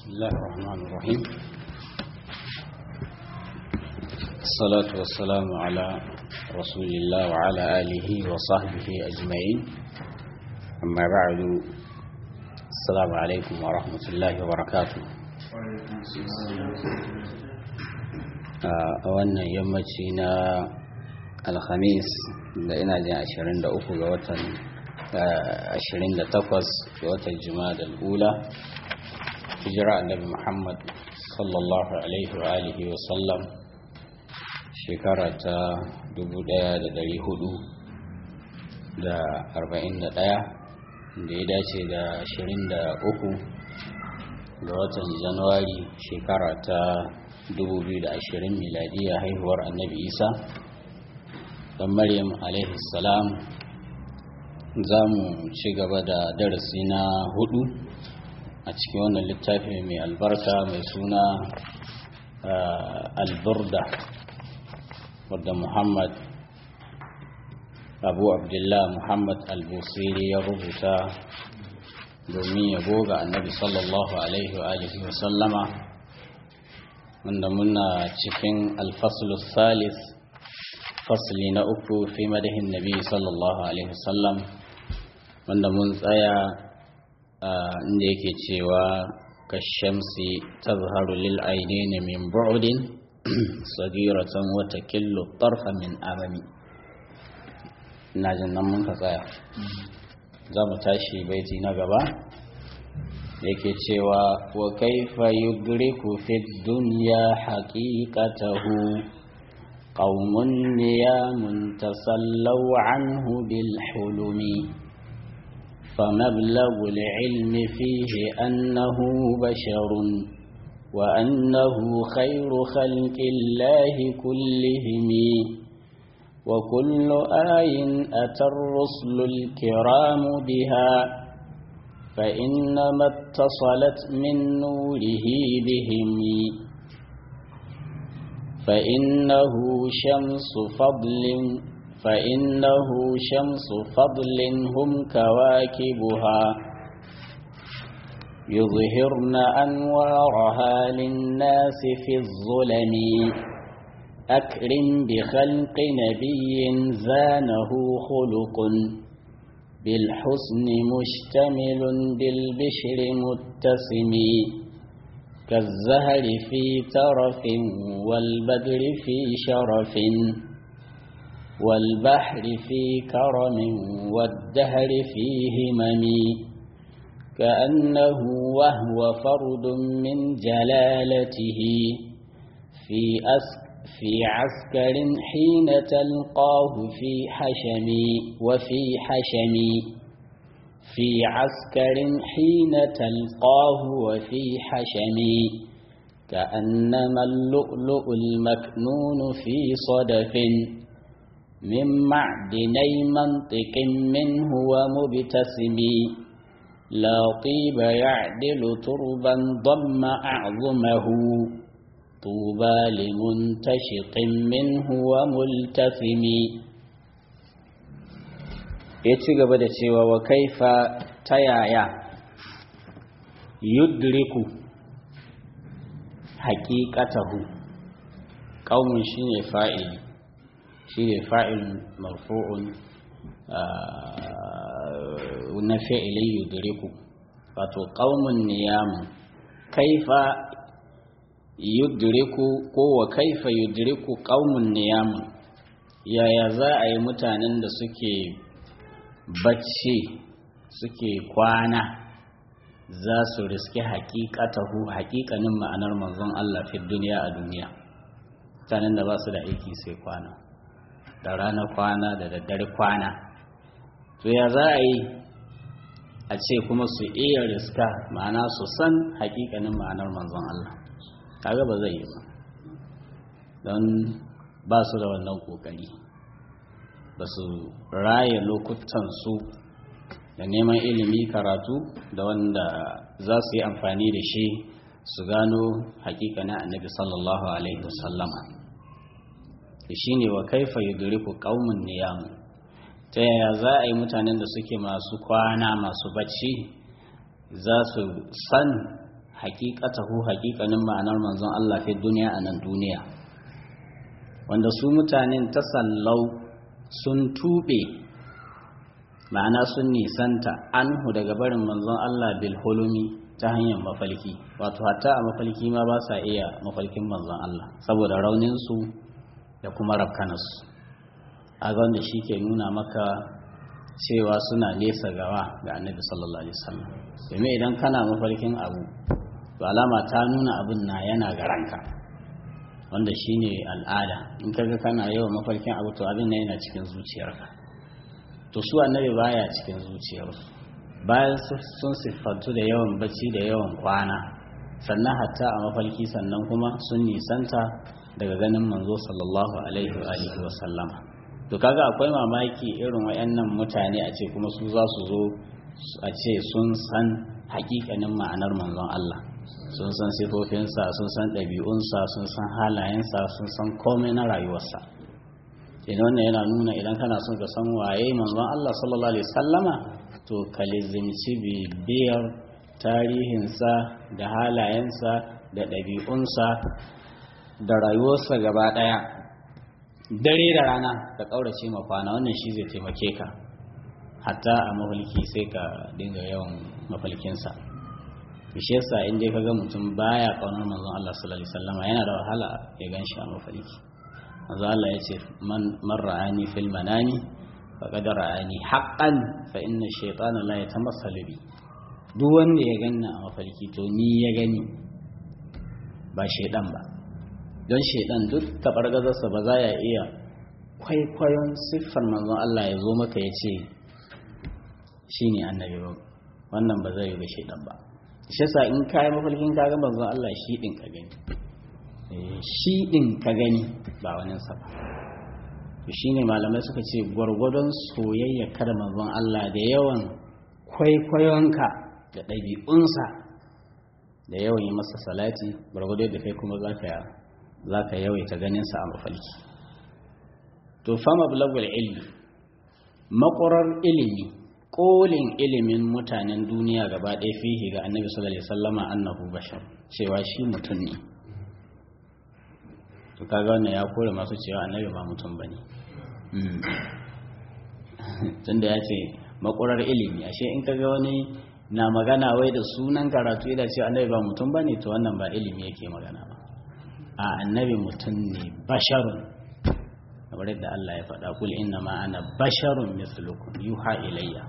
الله الرحمن الرحيم الصلاة والسلام على رسول الله وعلى آله وصحبه أجمعين أما بعد السلام عليكم ورحمة الله وبركاته a wannan yammaci na alhamis da ina jin 23 ga watan 28 ga watan jima'a ula hijira annabi muhammad sallallahu alaihi wa alihi wa sallam shekara ta 1441 da ya dace da 23 ga watan januwari shekara ta 2020 miladiya haihuwar annabi isa dan maryam alaihi salam za mu ci gaba da darasi na hudu a cikin wannan littafi mai albarka mai suna alburda wadda muhammad abu abdullah muhammad albusiri ya rubuta domin ya goga annabi sallallahu alaihi wa alihi wa sallama wanda muna cikin alfaslu salis fasli na uku fi madahin nabi sallallahu alaihi wasallam wanda mun tsaya inda yake cewa kashamsi tazharu lil ainaini min bu'din sagiratan wa takillu tarfa min amami ina jin nan mun ka tsaya za mu tashi baiti na gaba yake cewa wa kaifa yudriku fi dunya haqiqatahu qaumun niyamun tasallaw anhu bil hulumi فمبلغ العلم فيه أنه بشر وأنه خير خلق الله كلهم وكل آي أتى الرسل الكرام بها فإنما اتصلت من نوره بهم فإنه شمس فضل فإنه شمس فضل هم كواكبها يظهرن أنوارها للناس في الظلم أكرم بخلق نبي زانه خلق بالحسن مشتمل بالبشر متسم كالزهر في ترف والبدر في شرف والبحر في كرم والدهر في همم كأنه وهو فرد من جلالته في أسك في عسكر حين تلقاه في حشم وفي حشم في عسكر حين تلقاه وفي حشم كأنما اللؤلؤ المكنون في صدف من معدني منطق منه ومبتسم لا طيب يعدل تربا ضم أعظمه طوبى لمنتشق منه وملتثم ya ci gaba da cewa wa kaifa ta yaya yudriku haƙiƙatahu ƙaunin shi ne fa'ili shi ne fa'il marfu'un na fi'ilin yudriku wato ƙaunin niyamun kaifa yudriku ko wa kaifa yudriku qaumun niyamun yaya za a yi mutanen da suke bacci suke kwana za su riske haƙiƙatahu haƙiƙanin ma'anar manzon Allah fi duniya a duniya mutanen da ba su da aiki sai kwana da rana kwana da daddare kwana to ya za a yi a ce kuma su iya riska ma'ana su san haƙiƙanin ma'anar manzon Allah kaga ba zai yi ba don ba su da wannan kokari ba su raya lokutansu da neman ilimi karatu da wanda za su yi amfani da shi su gano hakikanin annabi sallallahu alaihi wasallama da shi ne wa kaifa yudriku qaumun niyam ta yaya za a yi mutanen da suke masu kwana masu bacci za su san haqiqatahu haqiqanin ma'anar manzon Allah fi duniya a nan duniya wanda su mutanen tasallau sun tube ma'ana sun nisanta anhu daga barin manzon Allah bil hulumi ta hanyar mafalki wato hatta a mafalki ma ba sa iya mafalkin manzon Allah saboda raunin su da kuma rafkanarsu a ga wanda shi ke nuna maka cewa suna nesa gawa ga annabi sallallahu alaihi wasallam domin idan kana mafarkin abu to alama ta nuna abin na yana ga ranka wanda shine al'ada in kaga kana yawan mafarkin abu to abin nan yana cikin zuciyarka to su annabi baya cikin zuciyarsu bayan sun siffantu da yawan bacci da yawan kwana sannan hatta a mafarki sannan kuma sun nisanta daga ganin manzo sallallahu alaihi wa alihi wa sallama to kaga akwai mamaki irin wayannan mutane a ce kuma su za su zo a ce sun san hakikanin ma'anar manzon Allah sun san sifofinsa sun san ɗabi'unsa sun san halayensa sun san komai na rayuwarsa idan wannan yana nuna idan kana son ka san waye manzon Allah sallallahu alaihi sallama to ka lizimci bibiyar tarihinsa da halayensa da ɗabi'unsa da rayuwarsa gaba ɗaya dare da rana ka ƙaurace ma kwana wannan shi zai taimake ka hatta a mafalki sai ka dinga yawan mafalkinsa shi yasa in dai kaga mutum baya kaunar manzon Allah sallallahu alaihi wasallama yana da wahala ya ganshi a mafalki manzon Allah ya ce man man ra'ani fil manami faqad ra'ani haqqan fa inna shaytana la yatamassalu bi duk wanda ya ganna a mafalki to ni ya gani ba shaydan ba don shaidan duk taɓargazarsa ba za ya iya kwaikwayon siffar manzon Allah ya zo maka ya ce shi ne annabi ba wannan ba zai yi ga shaidan ba shi sa in kayi mafalkin ka ga manzon Allah shi ɗin ka gani shi ɗin ka gani ba wani sa ba shi ne malamai suka ce gwargwadon soyayya kada manzon Allah da yawan kwaikwayonka da ɗabi'unsa da yawan yi masa salati gwargwado da kai kuma za ka za ka yawaita ganinsa a mafalki to fama bulagul ilmi makwarar ilimi kolin ilimin mutanen duniya gaba ɗaya fihi ga annabi sallallahu alaihi wasallama annahu bashar cewa shi mutum ne to kaga wannan ya kore masu cewa annabi ba mutum bane tunda ya ce makwarar ilimi ashe in kaga wani na magana wai da sunan karatu yana cewa annabi ba mutum bane to wannan ba ilimi yake magana ba a annabi mutum ne basharun kamar yadda Allah ya faɗa kul inna ma ana basharun mislukum yuha ilayya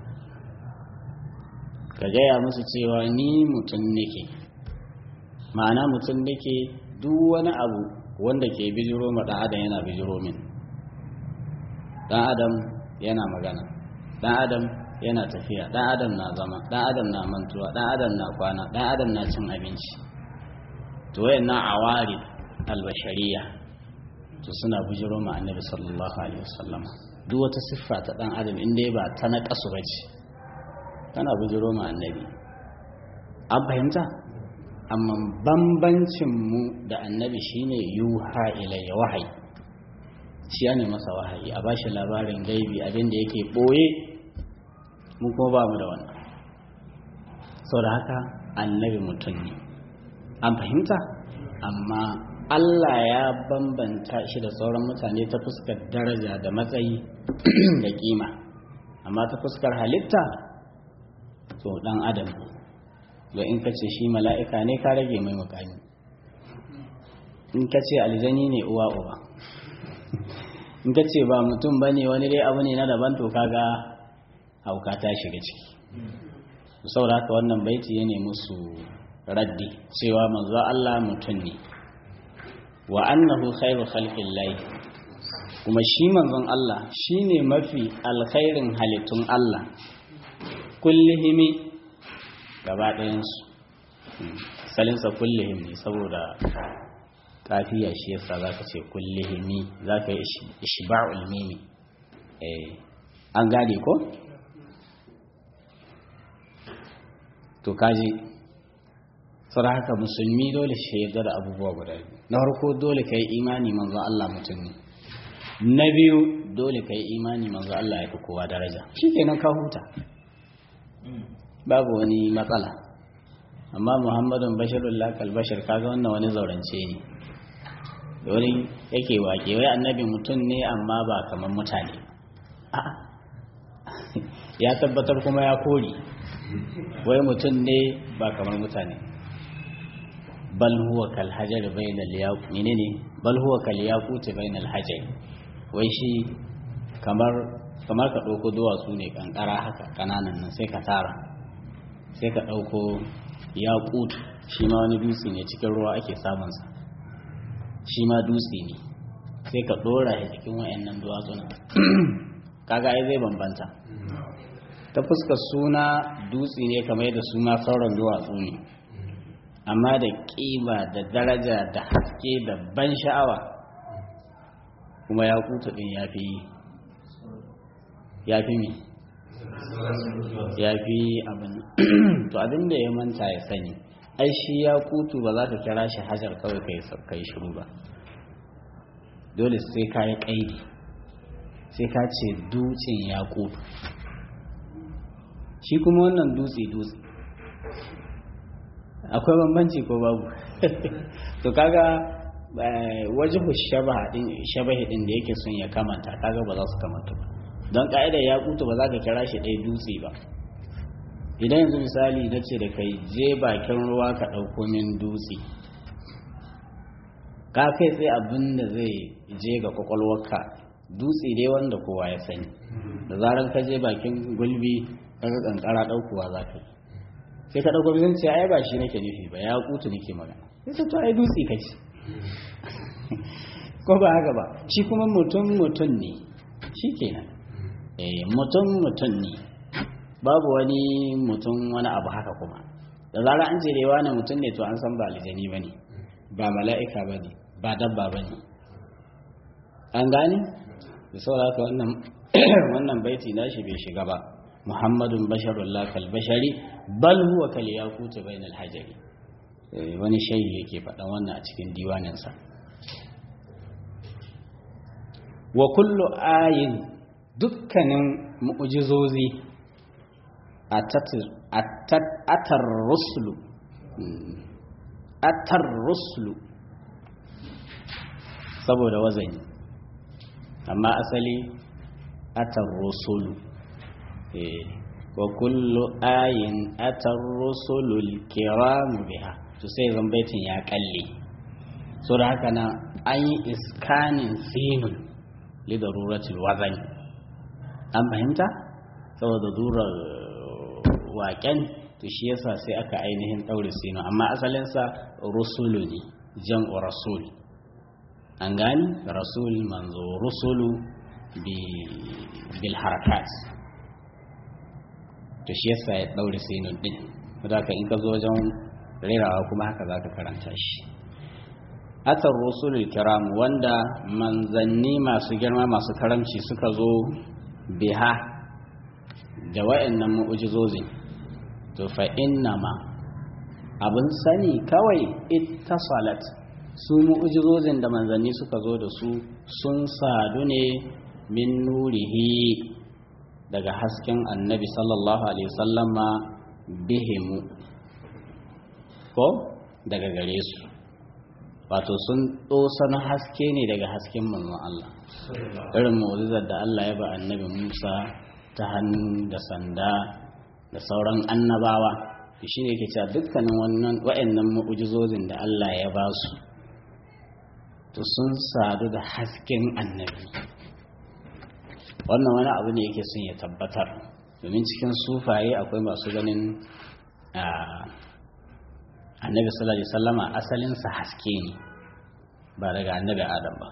ka gaya musu cewa ni mutum nake ma'ana mutum nake duk wani abu wanda ke bijiro ma ɗan adam yana bijiro min ɗan adam yana magana ɗan adam yana tafiya ɗan adam na zama ɗan adam na mantuwa ɗan adam na kwana ɗan adam na cin abinci to wayannan awari albashariya to suna bujiro ma annabi sallallahu alaihi wasallam duk wata siffa ta dan adam in dai ba ta na kasu bace tana bujiro ma annabi an fahimta amma bambancin mu da annabi shine yuha ilayya wahayi shi ne masa wahayi a bashi labarin gaibi abin da yake boye mu kuma ba mu da wannan saboda haka annabi mutum ne an fahimta amma Allah ya bambanta shi da sauran mutane ta fuskar daraja da matsayi da kima amma ta fuskar halitta to dan adam da in ka ce shi mala'ika ne ka rage mai mukami in ka ce aljani ne uwa uba in ka ce ba mutum ba ne wani dai abu ne na daban to kaga hauka ta shiga ciki saboda haka wannan baiti ya ne musu raddi cewa manzo Allah mutum ne wa annahu khairu khalqillahi kuma shi manzon Allah shine mafi alkhairin halittun Allah kullihimi gaba ɗayansu salinsa kullihim ne saboda kafiya shi yasa za ka ce kullihimi za ka yi ishba'ul mimi an gane ko? to kaji saboda haka musulmi dole shi yarda da abubuwa guda biyu na farko dole ka yi imani manzo Allah mutum ne na biyu dole ka yi imani manzo Allah ya fi kowa daraja shi kenan ka huta babu wani matsala amma muhammadun bashirun lakal bashir kaga wannan wani zaurance ne da wani yake wake wai annabi mutum ne amma ba kamar mutane ya tabbatar kuma ya kori wai mutum ne ba kamar mutane bal huwa kal hajar bainal yaqut menene bal huwa kal yaqut bainal hajar wai shi kamar kamar ka dauko duwatsu ne kankara haka kananan nan sai ka tara sai ka dauko yaqut shi ma wani dutse ne cikin ruwa ake samun sa shi ma dutse ne sai ka dora shi cikin wayannan duwatsun kaga ai zai bambanta ta fuskar suna dutse ne kamar yadda suna sauran duwatsu ne amma da ƙima da daraja da haske da ban sha'awa kuma ya kuta ɗin ya fi ya fi mi ya fi abin to abin da ya manta ya sani ai shi ya kutu ba za ka kira shi hajar kawai ka yi shiru ba dole sai ka yi ƙaidi sai ka ce dutsen ya kutu shi kuma wannan dutse dutse akwai bambanci ko babu to kaga wajibu shabaha din shabahi din da yake son ya kamanta kaga ba za su kamanta ba don ka'idar ya kutu ba za ka kira shi ɗaya dutse ba idan yanzu misali na ce da kai je bakin ruwa ka ɗauko min dutse ka kai tsaye abin da zai je ga kwakwalwarka dutse dai wanda kowa ya sani da zarar ka je bakin gulbi kaga kankara ɗaukowa za ka yi sai ka ɗauko bizan ce ai ba shi nake nufi ba ya kutu nake magana sai to ai dutse ka ce ko ba haka ba shi kuma mutum mutum ne shi kenan eh mutum mutum ne babu wani mutum wani abu haka kuma da zara an ce rewa ne mutum ne to an san ba aljani ba ne ba mala'ika ba ne ba dabba ba ne an gane da saboda haka wannan wannan baiti nashi bai shiga ba muhammadun basharun lakal bashari bal huwa kal yakutu bainal hajari wani shayi yake faɗan wannan a cikin diwaninsa wa kullu ayin dukkanin mu'jizozi atar rusulu atar rusulu saboda wazani amma asali atar rusulu wa kullu ayin atar rusulul kiramu biha to sai zambaitin ya kalle so da haka na an yi iskanin sinun lidaruratul wazani an fahimta saboda durar waken to shi yasa sai aka ainihin ɗaure sinu amma asalinsa rusulu ne jam'u rasul an gani rasul manzo rusulu bil harakat to shi yasa ya ɗaure sinu ɗin ka in ka zo wajen rerawa kuma haka za ka karanta shi atar rusulul kiram wanda manzanni masu girma masu karamci suka zo biha da wa'annan mu'ujizozin to fa innama abin sani kawai ittasalat su mu'ujizozin da manzanni suka zo da su sun sadu ne min nurihi daga hasken annabi sallallahu alaihi wasallama bihimu ko daga gare su wato sun na haske ne daga hasken manzon Allah irin mu'jizar da Allah ya ba annabi Musa ta hannu da sanda da sauran annabawa shi ne ke cewa dukkanin wannan wa'annan mu'jizozin da Allah ya ba su to sun sadu da hasken annabi wannan wani abu ne yake son ya tabbatar domin cikin sufaye akwai masu ganin annabi sallallahu alaihi wasallama asalinsa haske ne ba daga annabi adam ba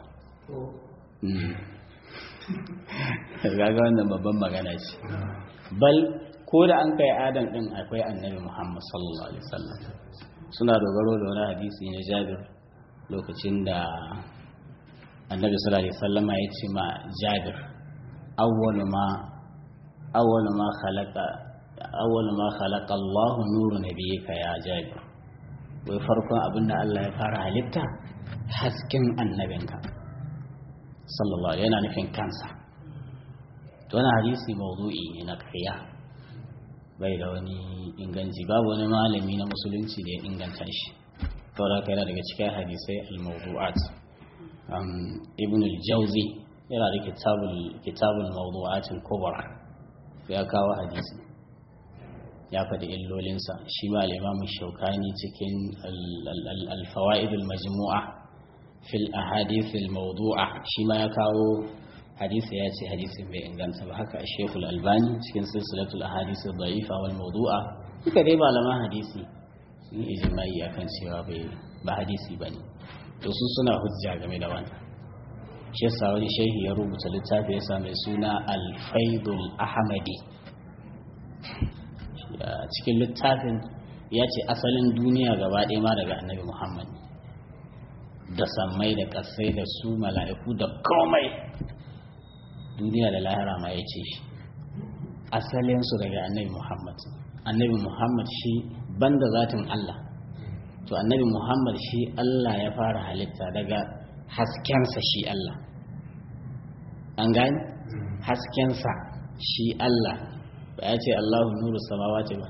gaga wannan babban magana ce bal ko da an kai adam din akwai annabi muhammad sallallahu alaihi wasallam suna dogaro da wani hadisi na jabir lokacin da annabi sallallahu alaihi wasallama ya ce ma jabir awwalu ma awwalu ma khalaqa awwalu ma khalaqa Allahu nuru nabiyyika ya jabir wai farkon abin da Allah ya fara halitta hasken annabinka sallallahu alaihi yana nufin kansa to wani hadisi mawdu'i ne na ƙarya bai da wani inganci babu wani malami na musulunci da ya inganta shi saboda haka yana daga cikin hadisai al-mawdu'at ibn al-jawzi yana da kitabul kitabul mawdu'at al-kubra ya kawo hadisi ya faɗi illolinsa shi ma al-imam shaukani cikin al-fawaid al-majmu'a fil ahadith al-mawdu'a shi ma ya kawo hadisi ya ce hadisin bai inganta ba haka shekul albani cikin silsilatul ahadith ad-da'ifa wal mawdu'a duka dai malaman hadisi sun ijimai akan cewa bai ba hadisi bane to su suna hujja game da wannan shi yasa wani shehi ya rubuta littafi ya mai suna al-faidul ahmadi cikin littafin ya ce asalin duniya gaba ɗaya ma daga annabi muhammad da sammai da ƙasai da su mala'iku da komai duniya da lahira ma ya ce shi asalinsu daga annabi muhammad annabi muhammad shi banda zatin allah to annabi muhammad shi allah ya fara halitta daga haskensa shi allah an gani haskensa shi allah ba ya ce allahu nuru samawati ba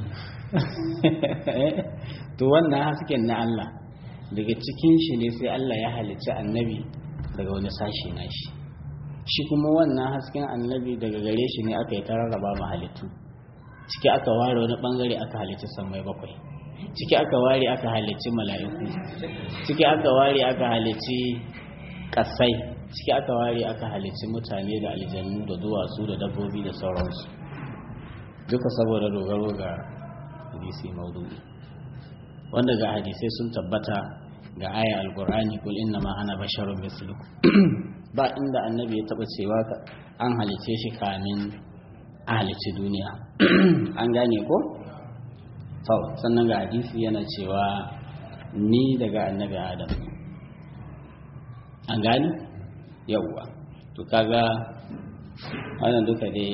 to wannan hasken na allah daga cikin shi ne sai allah ya halicci annabi daga wani sashi na shi shi kuma wannan hasken annabi daga gare shi ne aka yi ta rarraba ma halittu ciki aka ware wani bangare aka halicci sammai bakwai ciki aka ware aka halicci mala'iku ciki aka ware aka halicci kasai ciki aka ware aka halicci mutane da aljannu da duwatsu da dabbobi da sauransu duka saboda dogaro ga hadisi maudu'i wanda ga hadisai sun tabbata ga aya alkur'ani kul inna ma ana basharun mislukum ba inda annabi ya taba cewa an halice shi kamin a halice duniya an gane ko to sannan ga hadisi yana cewa ni daga annabi adam an gane yawwa to kaga wannan duka dai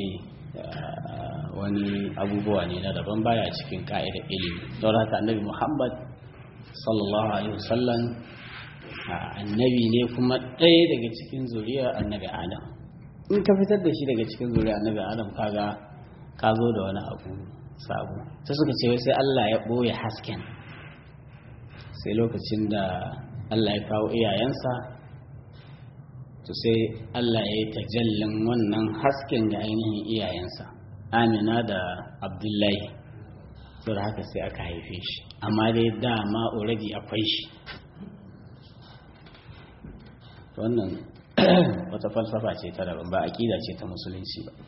wani abubuwa ne na daban baya cikin ka'idar ilimi don haka annabi muhammad sallallahu alaihi wasallam annabi ne kuma ɗaya daga cikin zuriyar annabi adam in ka fitar da shi daga cikin zuriyar annabi adam kaga ka zo da wani abu sabo ta suka ce sai Allah ya ɓoye hasken sai lokacin da Allah ya kawo iyayensa to sai Allah ya yi tajallin wannan hasken ga ainihin iyayensa amina da abdullahi to da haka sai aka haife shi amma dai dama already akwai shi wannan wata falsafa ce ta daban ba aƙida ce ta musulunci ba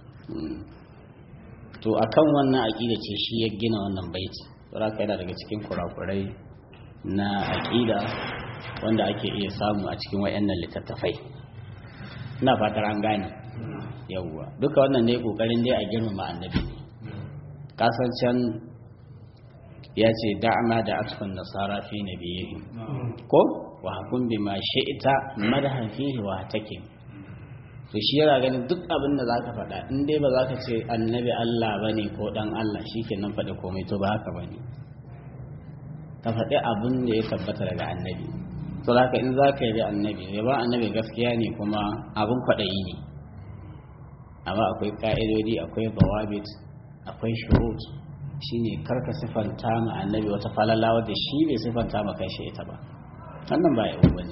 to akan wannan aƙida ce shi ya gina wannan baiti saboda yana daga cikin kurakurai na aƙida wanda ake iya samu a cikin wayannan littattafai ina fatar an gane yawwa duka wannan ne kokarin dai a girmama annabi ne kasancan ya ce da'ama da atfan nasara fi nabiyihim ko wa hakun bima shi'ta madahan fihi wa take to shi yana ganin duk abin da zaka faɗa in dai ba zaka ce annabi Allah bane ko dan Allah shikenan faɗi komai to ba haka bane ka faɗi abin da ya tabbata daga annabi to zaka in zaka yi annabi ya ba annabi gaskiya ne kuma abin kwaɗayi ne amma akwai ka'idodi akwai bawabit akwai shurut shine karka sifanta ma annabi wata falala wadda shi bai sifanta ma kai ita ba wannan ba yau bane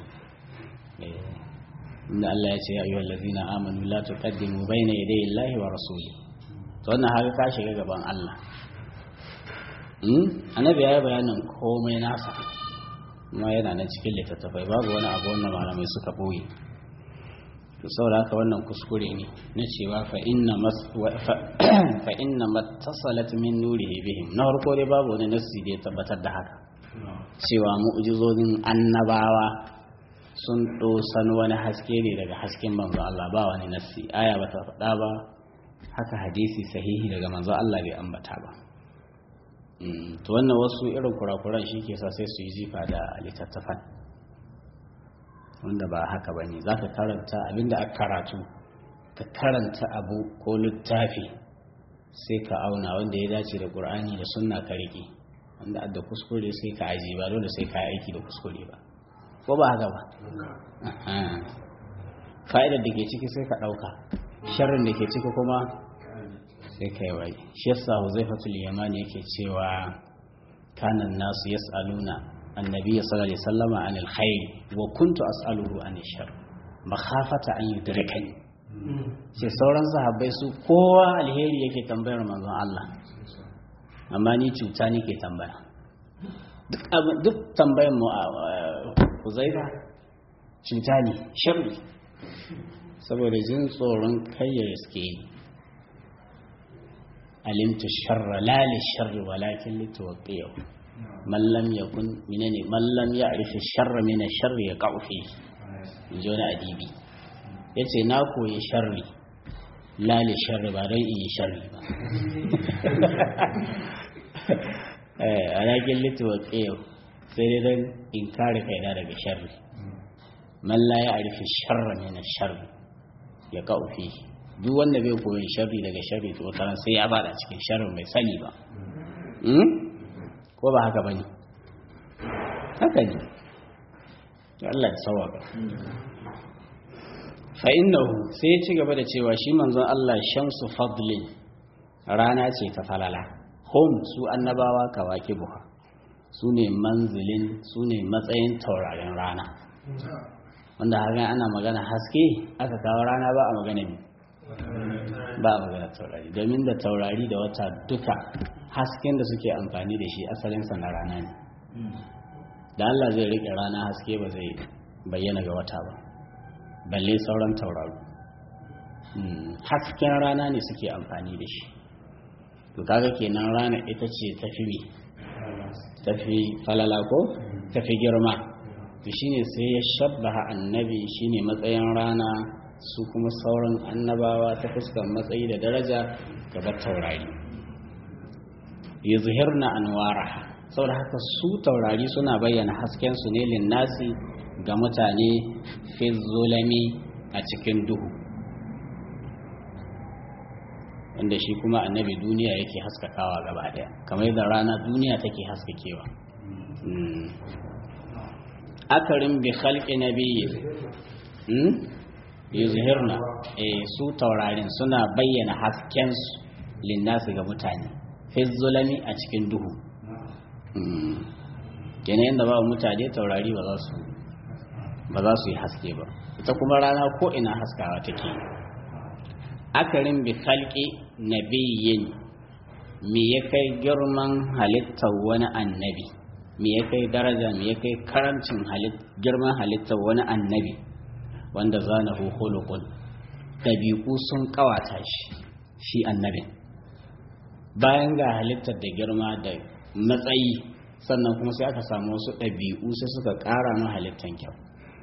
inda Allah ya ce ya ayyuhal ladzina amanu la tuqaddimu bayna yaday Allahi wa rasuli to wannan haka ka shiga gaban Allah hmm annabi ya yi bayanin komai nasa kuma yana nan cikin littattafai babu wani abu wannan malamai suka boye to saboda haka wannan kuskure ne na cewa fa inna mas fa inna mattasalat min nurihi bihim na farko dai babu wani nassi da ya tabbatar da haka cewa mu'jizozin annabawa sun dosan wani haske ne daga hasken manzo Allah ba wani nassi aya bata faɗa ba haka hadisi sahihi daga manzo Allah bai ambata ba to wannan wasu irin kurakuran shi ke sa sai su yi jifa da littattafan wanda ba haka ba ne za ka karanta abinda aka karatu ka karanta abu ko littafi sai ka auna wanda ya dace da ƙur'ani da sunna ka riƙe wanda adda kuskure sai ka aji ba dole sai ka yi aiki da kuskure ba ko ba haka ba fa'idar da ke ciki sai ka ɗauka sharrin da ke ciki kuma sai kai wai shi yasa huzaifatul yamani yake cewa kanan nasu yas'aluna annabi sallallahu alaihi wasallama anil khair wa kuntu as'aluhu anil shar makhafata an yudrikani sai sauran sahabbai su kowa alheri yake tambayar manzon Allah amma ni cuta nake tambaya duk tambayar mu a huzaifa cuta ne sharri saboda jin tsoron kayyar suke yi alimtu sharra la li sharri walakin li tuwqiyo man lam yakun minani man lam ya'rif sharra min sharri yaqau fi inji wani adibi yace na koyi sharri la li sharri ba dai in yi sharri ba eh walakin li tuwqiyo sai dai dan in kare kaina daga sharri man la ya'rif sharra min sharri yaqau fi duk wanda bai koyi sharri daga sharri to wata sai ya bada cikin sharrin mai sani ba ko ba haka bane haka ne Allah ya sawaka fa innahu sai ya ci gaba da cewa shi manzon Allah shamsu fadlin rana ce ta falala hum su annabawa kawakibuha su ne manzilin su ne matsayin taurarin rana wanda haka ana magana haske aka kawo rana ba a magana ne ba a magana taurari domin da taurari da wata duka hasken da suke amfani da shi asalinsa na rana ne da Allah zai rike rana haske ba zai bayyana ga wata ba balle sauran tauraro hasken rana ne suke amfani da shi to kaga kenan rana ita ce tafi mi tafi falala ko tafi girma to shine sai ya shabbaha annabi shine matsayin rana su kuma sauran annabawa ta fuskar matsayi da daraja gaba taurari ya zuhirna anwaraha saboda haka su taurari suna bayyana haskensu ne linnasi ga mutane fi zulami a cikin duhu wanda shi kuma annabi duniya yake haskakawa gaba daya kamar da rana duniya take haskakewa akarin bi khalqi nabiyyi yuzhirna eh su taurarin suna bayyana hasken su linnasi ga mutane fi zulami a cikin duhu kenan yadda ba mutane taurari ba za su ba za su yi haske ba ita kuma rana ko ina haskawa take akarin bi khalqi nabiyyin me ya kai girman halittar wani annabi me ya kai daraja me ya kai karancin girman halittar wani annabi wanda zanahu khuluqun dabi'u sun kawata shi shi annabin bayan ga halittar da girma da matsayi sannan kuma sai aka samu wasu ɗabi'u sai suka ƙara ma halittar kyau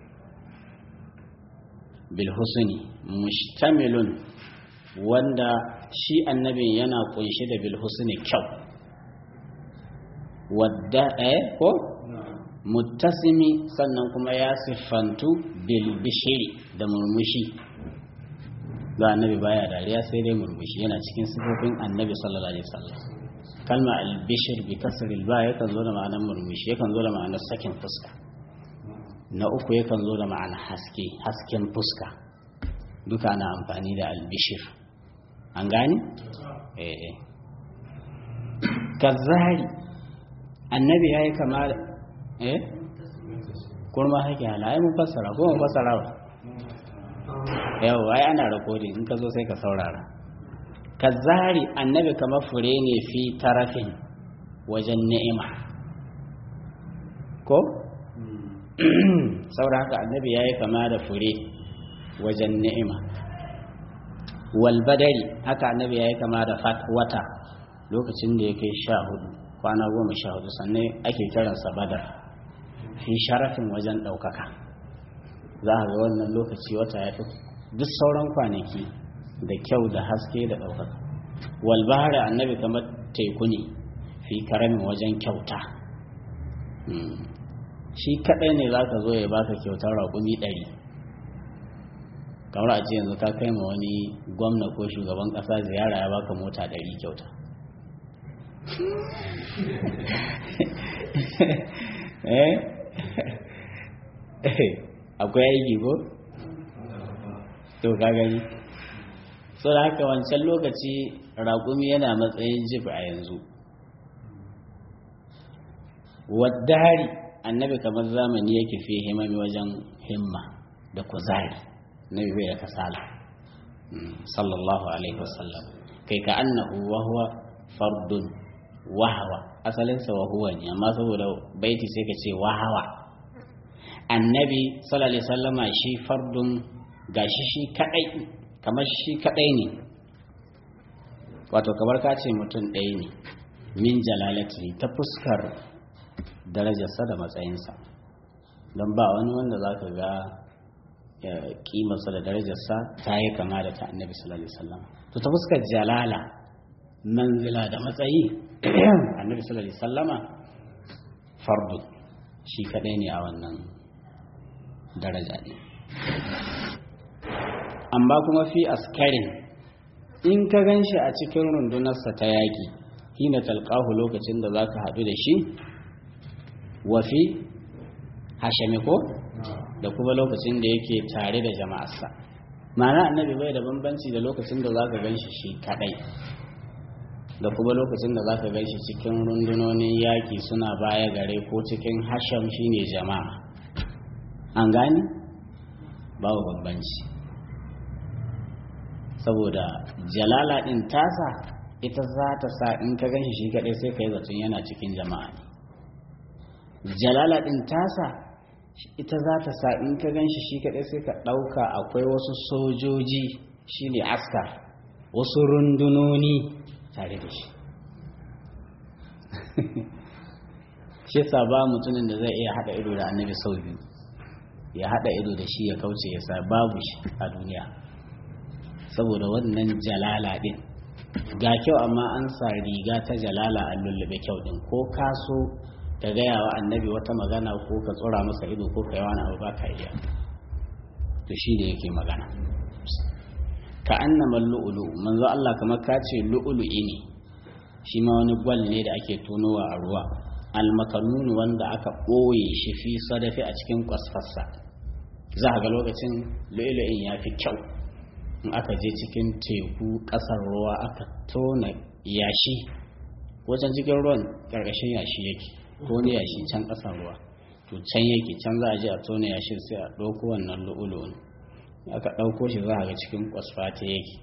bilhusuni mustamilun wanda shi annabin yana ƙunshe da bilhusuni kyau wadda ɗaya ko muttasimi sannan kuma ya siffantu bilbishiri da murmushi ga annabi baya dariya sai dai murmushi yana cikin sifofin annabi sallallahu alaihi wasallam kalma albishir bi kasr alba yakan zo da ma'anar murmushi yakan zo da ma'anar sakin fuska na uku yakan zo da ma'anar haske hasken fuska duka ana amfani da albishir an gani eh eh kazari annabi yayi kama eh kurma hake hala ai mun fassara ko mun fassara ba yau ai ana recording in ka zo sai ka saurara kazari annabi kamar fure ne fi tarafin wajen ni'ima ko saboda haka annabi yayi kama da fure wajen ni'ima wal badari haka annabi yayi kama da wata lokacin da ya kai sha hudu kwana goma sha hudu sannan ake kiransa badar fi sharafin wajen ɗaukaka za a ga wannan lokaci wata ya fi duk sauran kwanaki da kyau da haske da ɗaukaka walbahari annabi kamar teku ne fi karamin wajen kyauta shi kaɗai ne za ka zo ya baka kyautar raƙumi ɗari kamar a ce yanzu ka kai ma wani gwamna ko shugaban ƙasa ziyara ya baka mota ɗari kyauta akwai aiki ko? to ka gani so da haka wancan lokaci raƙumi yana matsayin jib a yanzu waddari annabi kamar zamani yake fi himami wajen himma da kuzari nabi bai da kasala sallallahu alaihi wasallam kai ka annahu wa huwa fardun wahawa asalinsa wa huwa ne amma saboda baiti sai ka ce wahawa annabi sallallahu alaihi wasallama shi fardun gashi shi kadai kamar shi kadai ne wato kamar ka ce mutum ɗaya ne min jalalati ta fuskar darajarsa da matsayinsa don ba wani wanda za ka ga kimarsa da darajarsa ta yi kama da ta annabi sallallahu alaihi wasallam to ta fuskar jalala manzila da matsayi annabi sallallahu alaihi wasallama fardu shi kadai ne a wannan daraja ne amma kuma fi askarin in ka gan shi a cikin rundunarsa ta yaƙi hina talqahu lokacin da za ka haɗu da shi wafi hashami ko da kuma lokacin da yake tare da jama'arsa ma'ana annabi bai da bambanci da lokacin da za ka gan shi shi kaɗai da kuma lokacin da za ka gan shi cikin rundunonin yaƙi suna baya gare ko cikin hasham shine jama'a an gani babu bambanci saboda jalala ɗin tasa ita za ta sa in ka gan shi shi kaɗai sai ka yi zaton yana cikin jama'a ne jalala ɗin tasa ita za ta sa in ka gan shi shi kaɗai sai ka ɗauka akwai wasu sojoji shi ne askar wasu rundunoni tare da shi shi sa ba mutumin da zai iya haɗa ido da annabi sau biyu ya haɗa ido da shi ya kauce ya sa babu shi a duniya saboda wannan jalala ɗin ga kyau amma an sa riga ta jalala an lullube kyau ɗin ko kaso ka gaya wa annabi wata magana ko ka tsora masa ido ko ka yi wani abu ba ka iya to shi da yake magana ka annama lu'ulu manzo Allah kamar ka ce lu'ulu'i ne shi ma wani gwal ne da ake tonowa a ruwa almakanun wanda aka ɓoye shi fi sadafi a cikin kwasfassa za a ga lokacin lu'ulu'in ya fi kyau in aka je cikin teku ƙasar ruwa aka tona yashi wajen cikin ruwan ƙarƙashin yashi yake ko ne yashi can ƙasar ruwa to can yake can za a je a tona yashin sai a ɗauko wannan lu'ulu'un aka ɗauko shi za a ga cikin kwasfata yake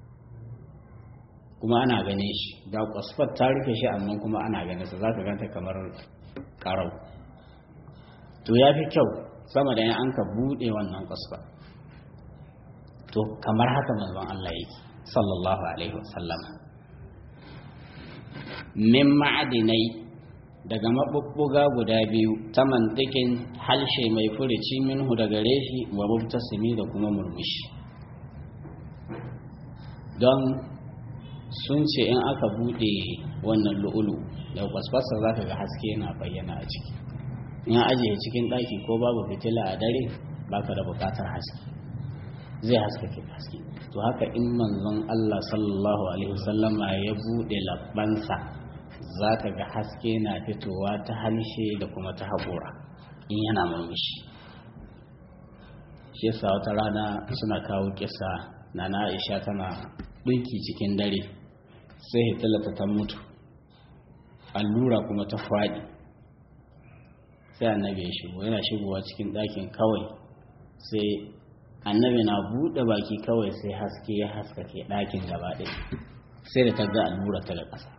kuma ana gane shi ga kwasfat ta rufe shi amma kuma ana gane sa za ka ganta kamar karau to ya fi kyau sama da yan an ka buɗe wannan kwasfat to kamar haka manzon Allah yake sallallahu alaihi wasallam min ma'adinai daga maɓuɓɓuga guda biyu ta mantikin halshe mai furici minhu daga reshi wa mubtasimi da kuma murmushi don sun ce in aka buɗe wannan lu'ulu da kwasfasa za ka ga haske yana bayyana a ciki in ajiye cikin ɗaki ko babu fitila a dare baka da buƙatar haske zai haskake haske to haka in manzon Allah sallallahu alaihi wasallama ya buɗe labbansa za ka ga haske na fitowa ta halshe da kuma ta haƙura in yana murmushi shi yasa wata rana suna kawo kisa na na aisha tana ɗinki cikin dare sai hitilata ta mutu allura kuma ta faɗi sai annabi ya shigo yana shigowa cikin ɗakin kawai sai annabi na buɗe baki kawai sai haske ya haskake ɗakin gaba ɗaya sai da ta ga allura ta da ƙasa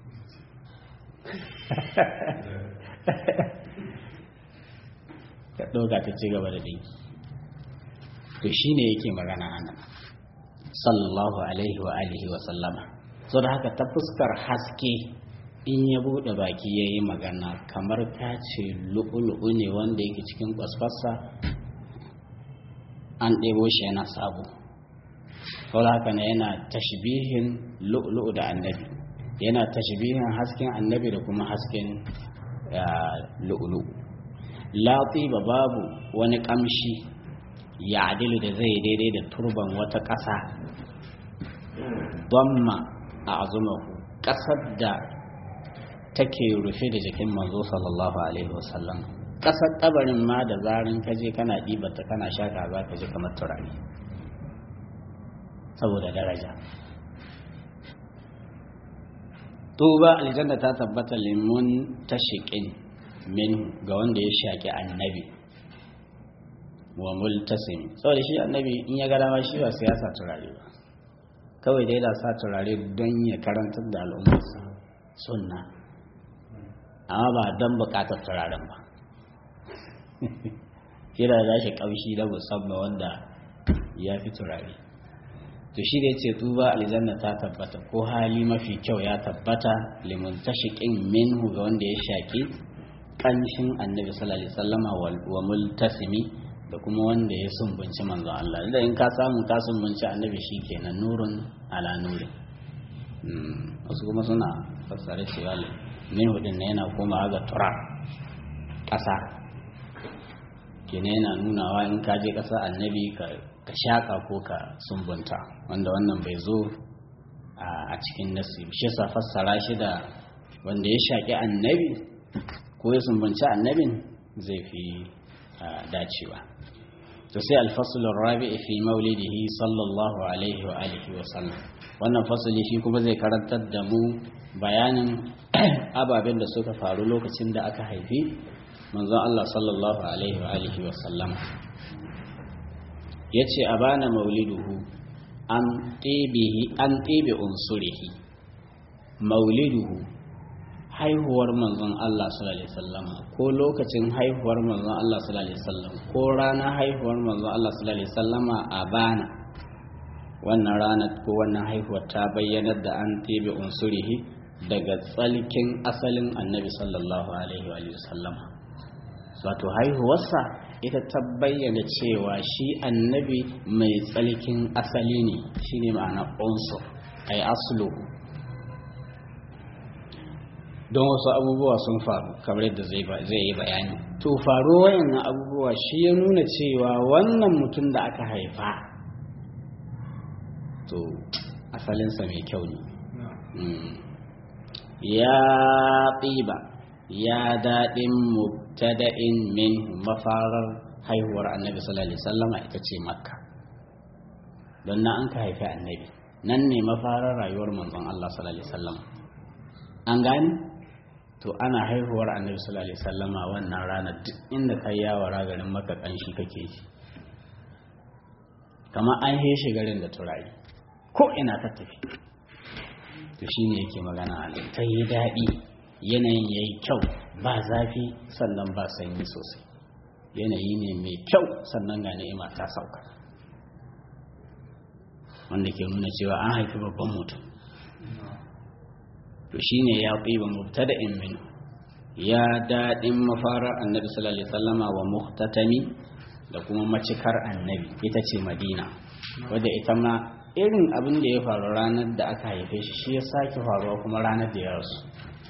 ta ɗauka ta ci gaba da dinki to shi ne yake magana ana sallallahu alaihi wa alihi wa sallama so da haka ta fuskar haske in ya buɗe baki ya yi magana kamar ta ce lu'ulu'u ne wanda yake cikin kwasfassa an ɗebo shi yana sabo sau da haka ne yana tashbihin lu'ulu'u da annabi yana tashbihin hasken annabi da kuma hasken lu'ulu ba babu wani kamshi ya adilu da zai daidai da turban wata ƙasa ma a azumahu ƙasar da take rufe da jikin manzo sallallahu alaihi wasallam ƙasar ƙabarin ma da zarin kaje kana ɗibata kana shaka za ka ji kamar turare saboda daraja tuba aljanna ta tabbata limun tashiqin min ga wanda ya shaki annabi wa multasim saboda shi annabi in ya ga dama shi ba sai ya sa turare ba kawai dai da sa turare don ya karantar da al'ummarsa sunna amma ba don bukatar turaren ba kira da shi kaushi da musamman wanda ya fi turare to shi da ce tuba aljanna ta tabbata ko hali mafi kyau ya tabbata limun tashiqin minhu ga wanda ya shaki kanshin annabi sallallahu alaihi wasallama wa multasimi da kuma wanda ya sumbunci manzon Allah da in ka samu ka sumbunci annabi shikenan nurun ala nurin wasu kuma suna fassare cewa minhu din yana komawa ga tura ƙasa kenan yana nunawa in ka je ƙasa annabi ka ka shaƙa ko ka sumbunta wanda wannan bai zo a cikin nasi shi sa fassara shi da wanda ya shaƙi annabi ko ya sumbunci annabin zai fi dacewa to sai alfasulun rabi'i fi maulidihi sallallahu alaihi wa alihi wa sallam wannan fasali shi kuma zai karantar da mu bayanin ababen da suka faru lokacin da aka haifi manzon Allah sallallahu alaihi wa alihi wa sallam ya ce a bana mauliduhu an ɗebe unsurihi mauliduhu haihuwar manzon Allah sallallahu alaihi wasallam ko lokacin haihuwar manzon Allah sallallahu alaihi wasallam ko ranar haihuwar manzon Allah sallallahu alaihi wasallama a bana wannan ranar ko wannan haihuwar ta bayyanar da an ɗebe unsurihi daga tsalkin asalin annabi sallallahu alaihi wa sallama wato haihuwarsa ita ta bayyana cewa shi annabi mai tsalkin asali ne shine ma'ana unsur ai aslu don wasu abubuwa sun faru kamar yadda zai yi bayani to faru wayannan abubuwa shi ya nuna cewa wannan mutum da aka haifa to asalinsa mai kyau ne ya tsiba ya daɗin mubtada'in min mafarar haihuwar annabi sallallahu alaihi wasallama ita ce makka don na an ka haifi annabi nan ne mafarar rayuwar manzon Allah sallallahu alaihi wasallama an gani to ana haihuwar annabi sallallahu alaihi wasallama wannan ranar duk inda ka yawara garin maka kanshi kake ji kamar an heshe garin da turayi ko ina ka tafi to shine yake magana a ta yi daɗi yanayin ya yi kyau ba zafi sannan ba sanyi sosai yanayi ne mai kyau sannan ga ni'ima ta sauka wanda ke nuna cewa an haifi babban mutum to shine ya tsiba mubtada'in min ya daɗin mafarar annabi sallallahu alaihi wasallama wa muhtatami da kuma macikar annabi ita ce madina wadda ita ma irin abin da ya faru ranar da aka haife shi shi ya sake faruwa kuma ranar da ya rasu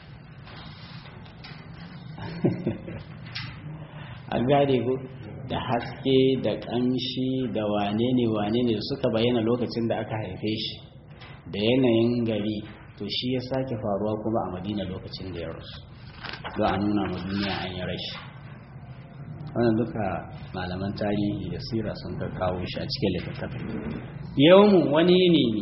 a gane ko da haske da ƙamshi da wane ne wane ne suka bayyana lokacin da aka haife shi da yanayin gari to shi ya sake faruwa kuma a madina lokacin da ya rasu don a nuna ma duniya an yi rashi wannan duka malaman tarihi da sira sun ka kawo shi a cikin littattafai yawmun wani ne ne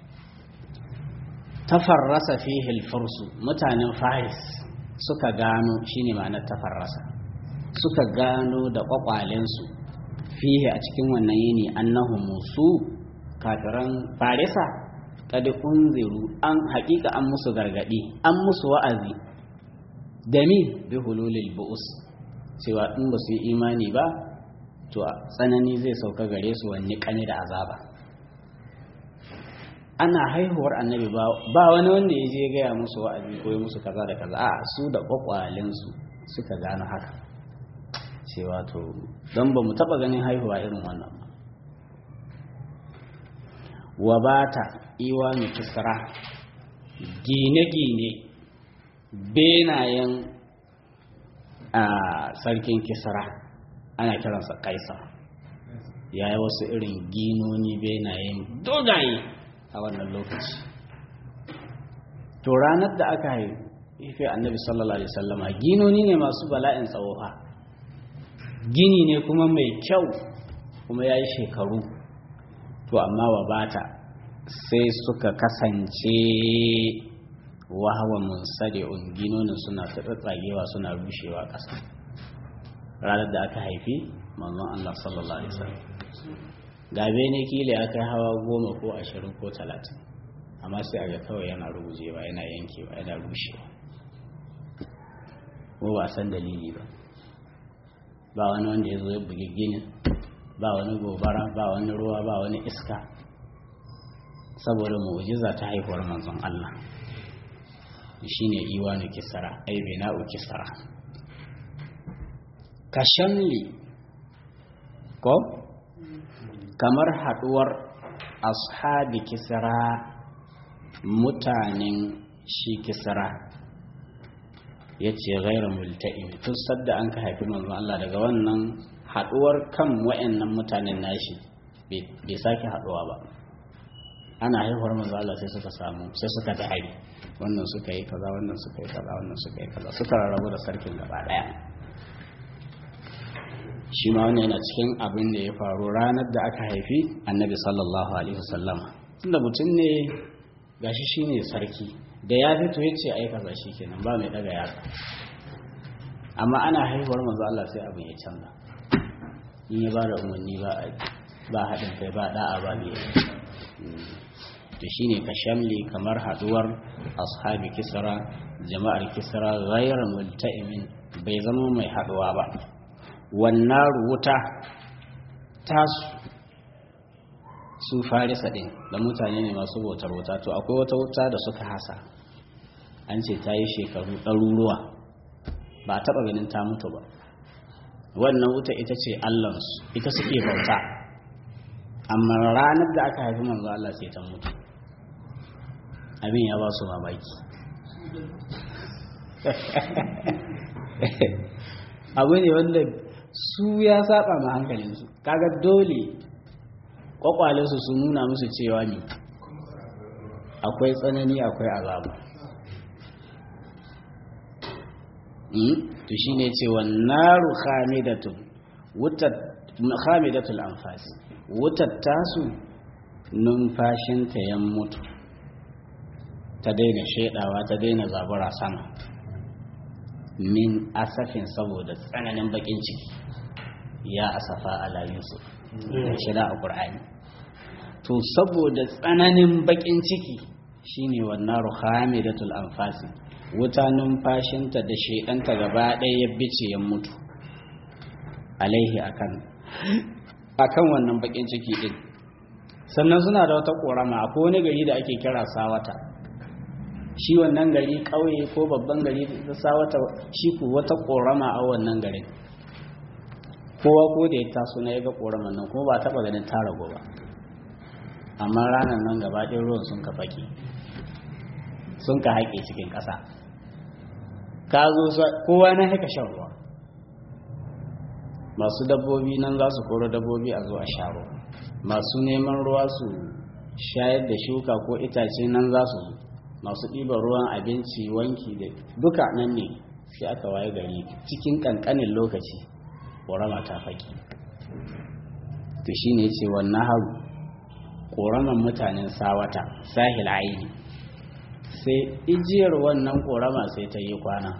tafarrasa fihil fursu mutanen faris suka gano shine ma'anar tafarrasa suka gano da kwakwalensu fihe a cikin wannan yini annahu musu kafiran farisa kad unziru an haƙiƙa an musu gargadi an musu wa'azi da mi bi hululil bu'us cewa in ba su yi imani ba to tsanani zai sauka gare su wani kane da azaba ana haihuwar annabi ba wani wanda ya je gaya musu wa'azi ko musu kaza da kaza a su da kwakwalensu suka gano haka cewa to don ba mu taba ganin haihuwa irin wannan ba wa bata iwanu kisra gine-gine benayen a sarkin kisra ana kiransa kaisa ya yi wasu irin ginoni benayen dogaye a wannan lokaci to ranar da aka haife annabi sallallahu alaihi wasallama ginoni ne masu bala'in tsawofa gini ne kuma mai kyau kuma ya yi shekaru to amma wa bata sai suka kasance wahawa munsadi'un ginonin suna ta tsagewa suna rushewa ƙasa ranar da aka haifi manzon Allah sallallahu alaihi wasallam gabe ne kila aka yi hawa goma ko ashirin ko talatin amma sai a ga kawai yana rugujewa yana yankewa yana rushewa ko ba san dalili ba ba wani wanda ya zo ya bugi ginin ba wani gobara ba wani ruwa ba wani iska saboda mu'jiza ta haihuwar manzon Allah shine iwanu kisara ai bina'u kisara kashamli ko kamar haduwar ashabi kisara mutanen shi kisara ya ce gaira multa'im tun sadda an ka haifi manzon Allah daga wannan haduwar kan wa'annan mutanen nashi bai sake haduwa ba ana haihuwar manzon Allah sai suka samu sai suka ta hari wannan suka yi kaza wannan suka yi kaza wannan suka yi kaza suka rarrabu da sarkin gaba daya shi ma wannan yana cikin abin da ya faru ranar da aka haifi annabi sallallahu alaihi wasallam tunda mutum ne gashi shine sarki da ya fito ya ce ai kaza kenan ba mai daga yatsa amma ana haihuwar manzo Allah sai abin ya canza in ya ba da umarni ba ba haɗin kai ba da'a ba biye to shine ka shamli kamar haduwar ashabi kisra jama'ar kisra ghayra multa'imin bai zama mai haduwa ba wannan wuta tasu su farisa din da mutane ne masu bautar wuta to akwai wata wuta da suka hasa an ce ta yi shekaru ɗaruruwa ba a taɓa ganin ta mutu ba wannan wuta ita ce allansu ita suke bauta amma ranar da aka haifi manzo Allah sai ta mutu abin ya ba su mamaki abu ne wanda su ya saba ma hankalinsu kaga dole kwakwalensu sun nuna musu cewa ne akwai tsanani akwai azaba to shi ne cewa naru khamidatun khamidatul anfasi wutar tasu numfashinta ya mutu ta daina shaidawa ta daina zabura sama min asafin saboda tsananin bakin ciki ya asafa ala yusuf da shida a ƙur'ani to saboda tsananin bakin ciki shine wannan ruhamidatul anfasi wuta numfashinta da shaidanta gaba ɗaya ya bice ya mutu alaihi akan akan wannan bakin ciki din sannan suna da wata ƙorama akwai wani gari da ake kira sawata shi wannan gari ƙauye ko babban gari da sawata shi ku wata ƙorama a wannan garin kowa ko da ya taso na ya ga ƙoraman nan kuma ba taɓa ganin ta rago ba amma ranar nan gaba ɗin ruwan sun ka fake sun ka haƙe cikin ƙasa ka zo kowa na haka shan ruwa masu dabbobi nan za su koro dabbobi a zuwa sha ruwa masu neman ruwa su shayar da shuka ko itace nan za su masu ɗiban ruwan abinci wanki da duka nan ne sai aka waye gari cikin ƙanƙanin lokaci ƙorama ta faƙi to shi ne ce wannan haru ƙoraman mutanen sawata sahil aini sai ijiyar wannan ƙorama sai ta yi kwana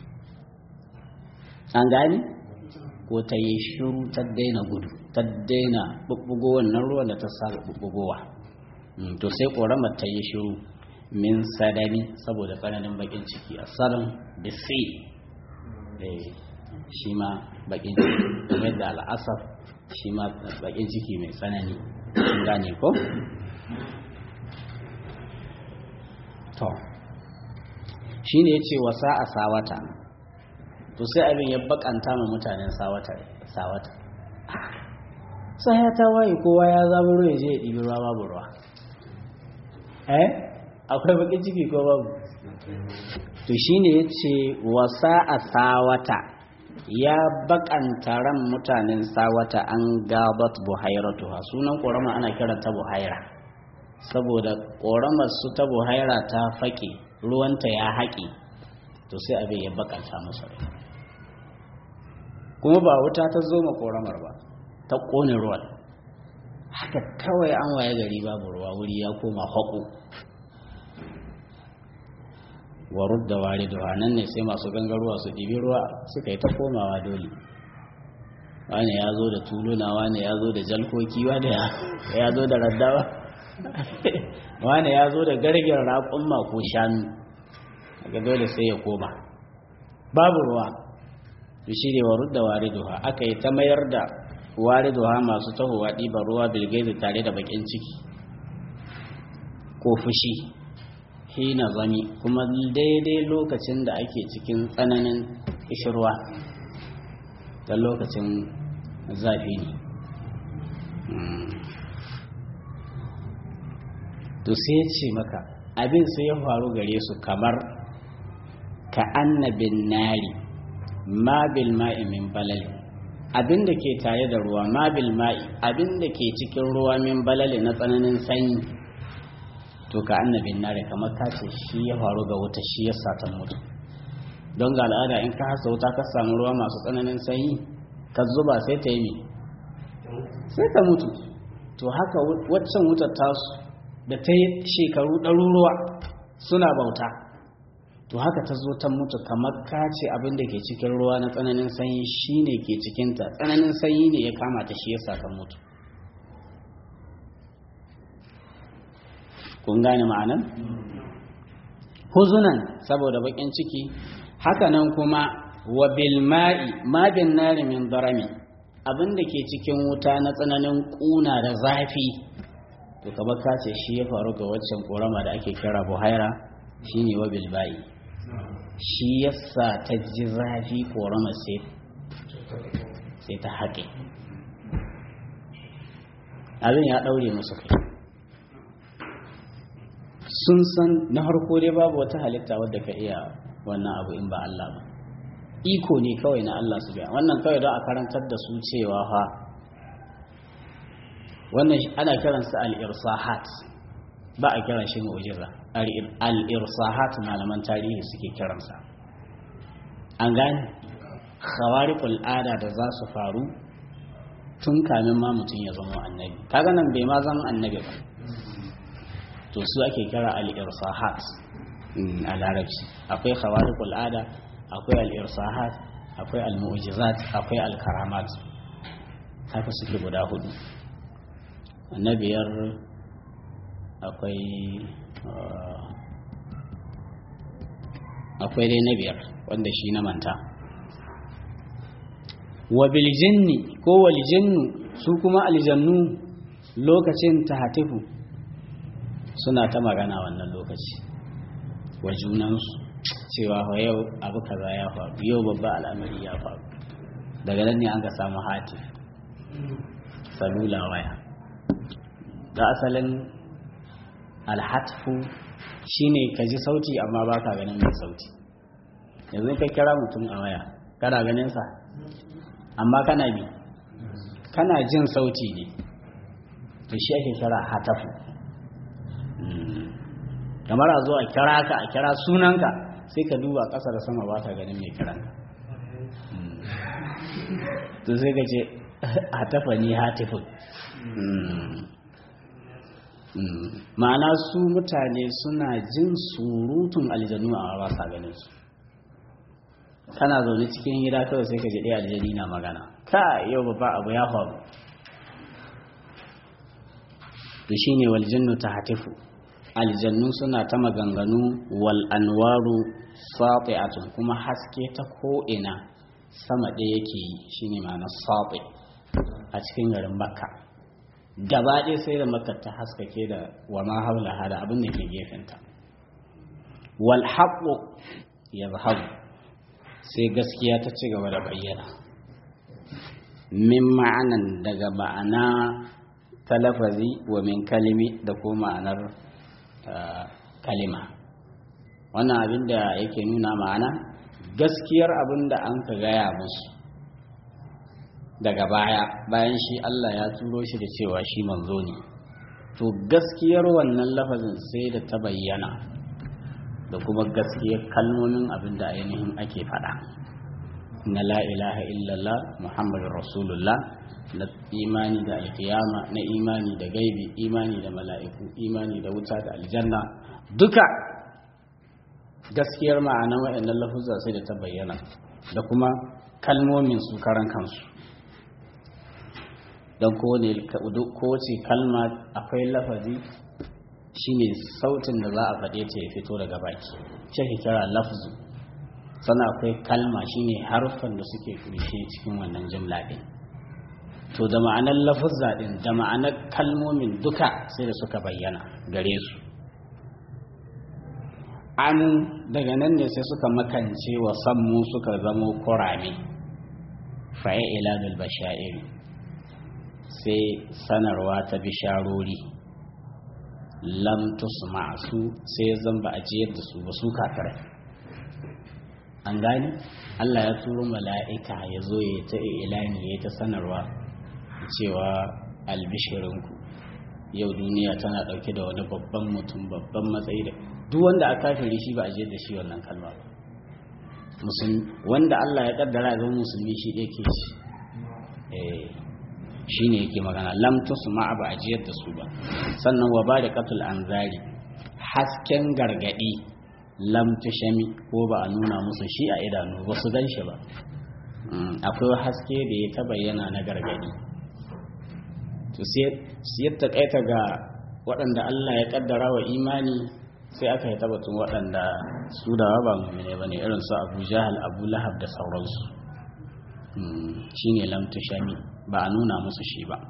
an gani ko ta yi shiru ta daina gudu ta daina bubbugo wannan ruwan da ta saba bubbugowa to sai ƙoramar ta yi shiru min sadani saboda tsananin bakin ciki a sadan da sai shi ma bakin ciki kuma da al'asar shi ma bakin ciki mai tsanani sun gane ko? to shi ne ya ce wasa a sawata to sai abin ya bakanta ma mutanen sawata sawata sai ya ta waye kowa ya zama ruwa ya je ya ɗibi ruwa babu ruwa eh akwai bakin ciki ko babu to shine ya ce wasa a sawata ya bakanta ran mutanen sawata an gabat buhairatuha sunan ƙorama ana kiranta buhaira saboda ƙoramar su ta buhaira ta faƙi ruwanta ya haƙi to sai abin ya bakanta masa rai kuma ba wuta ta zo ma ƙoramar ba ta ƙone ruwan haka kawai an waye gari babu ruwa wuri ya koma haƙo wa rudda wariduha nan ne sai masu gangaruwa su ɗibi ruwa suka yi ta komawa dole wani ya zo da tuluna wani ya zo da jalkoki wani ya zo da raddawa wani ya zo da gargin raƙumma ko shanu daga dole sai ya koma babu ruwa to shi ne wa rudda wariduha aka yi ta mayar da wariduha masu tahowa ɗiban ruwa bilgaizi tare da bakin ciki ko fushi hina zami kuma daidai lokacin da ake cikin tsananin ishirwa da lokacin zafi ne to sai ya ce maka abin sai ya faru gare su kamar ka annabin nari ma bil ma'i min balali abin da ke tare da ruwa ma bil ma'i abin da ke cikin ruwa min balali na tsananin sanyi to ka annabin nari kamar ka ce shi ya faru ga wuta shi ya satan mutu don ga al'ada in ka hasa wuta ka samu ruwa masu tsananin sanyi ka zuba sai ta yi sai ta mutu to haka waccan wutar tasu da ta yi shekaru ɗaruruwa suna bauta to haka ta zo ta mutu kamar ka ce abin da ke cikin ruwa na tsananin sanyi shi ne ke cikinta tsananin sanyi ne ya kama ta shi ya sa ta mutu kun gane ma'anan huzunan saboda bakin ciki hakanan kuma wa bil ma'i ma bin nari min darami abin da ke cikin wuta na tsananin kuna da zafi to kamar ka ce shi ya faru ga waccan korama da ake kira buhaira shine wa bil ba'i shi yasa ta ji zafi korama sai sai ta haƙe abin ya ɗaure musu kai sun san na harko dai babu wata halitta wadda ka iya wannan abu in ba Allah ba iko ne kawai na Allah su biya wannan kawai don a karantar da su cewa fa wannan ana kiransa al-irsahat ba a kiran shi mu'jiza al-irsahat malaman tarihi suke kiransa an gane khawariqul ada da za su faru tun kamin ma mutum ya zama annabi kaga nan bai ma zama annabi ba to su ake kira al-irsahat a larabci akwai khawariqul ada akwai al-irsahat akwai al-mu'jizat akwai al-karamat haka suke guda hudu na biyar akwai akwai dai na biyar wanda shi na manta wa biljinni ko waljinnu su kuma aljannu lokacin tahatifu suna ta magana wannan lokaci wa junansu cewa wa yau abu kaza ya faru yau babba al'amari ya faru daga nan ne an ka samu hatif salula waya da asalin alhatfu shine ka ji sauti amma ba ka ganin mai sauti yanzu ka kira mutum a waya kana ganin sa amma kana bi kana jin sauti ne to shi ake kira hatafu kamar a zo a kira ka a kira sunanka sai ka duba ƙasa da sama ba ka ganin mai kiranka to sai ka ce hatafa ni hatifun ma'ana su mutane suna jin surutun aljanu a ba sa ganin su kana zaune cikin gida kawai sai ka ji ɗaya aljani na magana ka yau babba abu ya faru to shine wal jannu tahtifu aljannu suna ta maganganu wal anwaru sati'atun kuma haske ta ko ina sama ɗaya yake yi shine ma'ana sati a cikin garin makka gaba ɗaya sai da makka ta haskake da wa ma haula da abin da ke gefenta wal haqqu yazhabu sai gaskiya ta ci gaba da bayyana min ma'anan daga ma'ana ta lafazi wa min kalimi da ko ma'anar kalima wannan abin da yake nuna ma'ana gaskiyar abin da an ka gaya musu daga baya bayan shi Allah ya turo shi da cewa shi manzo ne to gaskiyar wannan lafazin sai da ta bayyana da kuma gaskiyar kalmomin abin da ainihin ake faɗa na la ilaha illallah muhammadun rasulullah na imani da alkiyama na imani da gaibi imani da mala'iku imani da wuta da aljanna duka gaskiyar ma'anar waɗannan lafuzza sai da ta bayyana da kuma kalmomin su karan kansu don kowace kalma akwai lafazi shine sautin da za a faɗe ta ya fito daga baki ce kira lafzu sannan akwai kalma shine harfan da suke kunshe cikin wannan jimla ɗin to da ma'anar lafuzza ɗin da ma'anar kalmomin duka sai da suka bayyana gare su an daga nan ne sai suka makance wa sammu suka zamo kurame faye ilanul bashairi sai sanarwa ta bisharori lam tusma su sai zan ba a jiyar da su ba su kafirai an gani Allah ya turo mala'ika ya zo ya ta ilani ya ta sanarwa cewa albishirinku yau duniya tana dauke da wani babban mutum babban matsayi da duk wanda a kafiri shi ba a jiyar da shi wannan kalma ba wanda Allah ya kaddara ya zama musulmi shi ɗaya ke shi shi ne yake magana lam tusma ba a jiyar da su ba sannan wa ba da katul anzari hasken gargadi lam tushami ko ba a nuna musu shi a idanu ba su gan shi ba akwai haske da ya ta bayyana na gargadi to sai ta kaita ga waɗanda Allah ya kaddara wa imani sai aka yi tabbatun waɗanda su da ba mummune ba ne irin su abu jahal abu lahab da sauransu shi ne lam tushami ba a nuna musu shi ba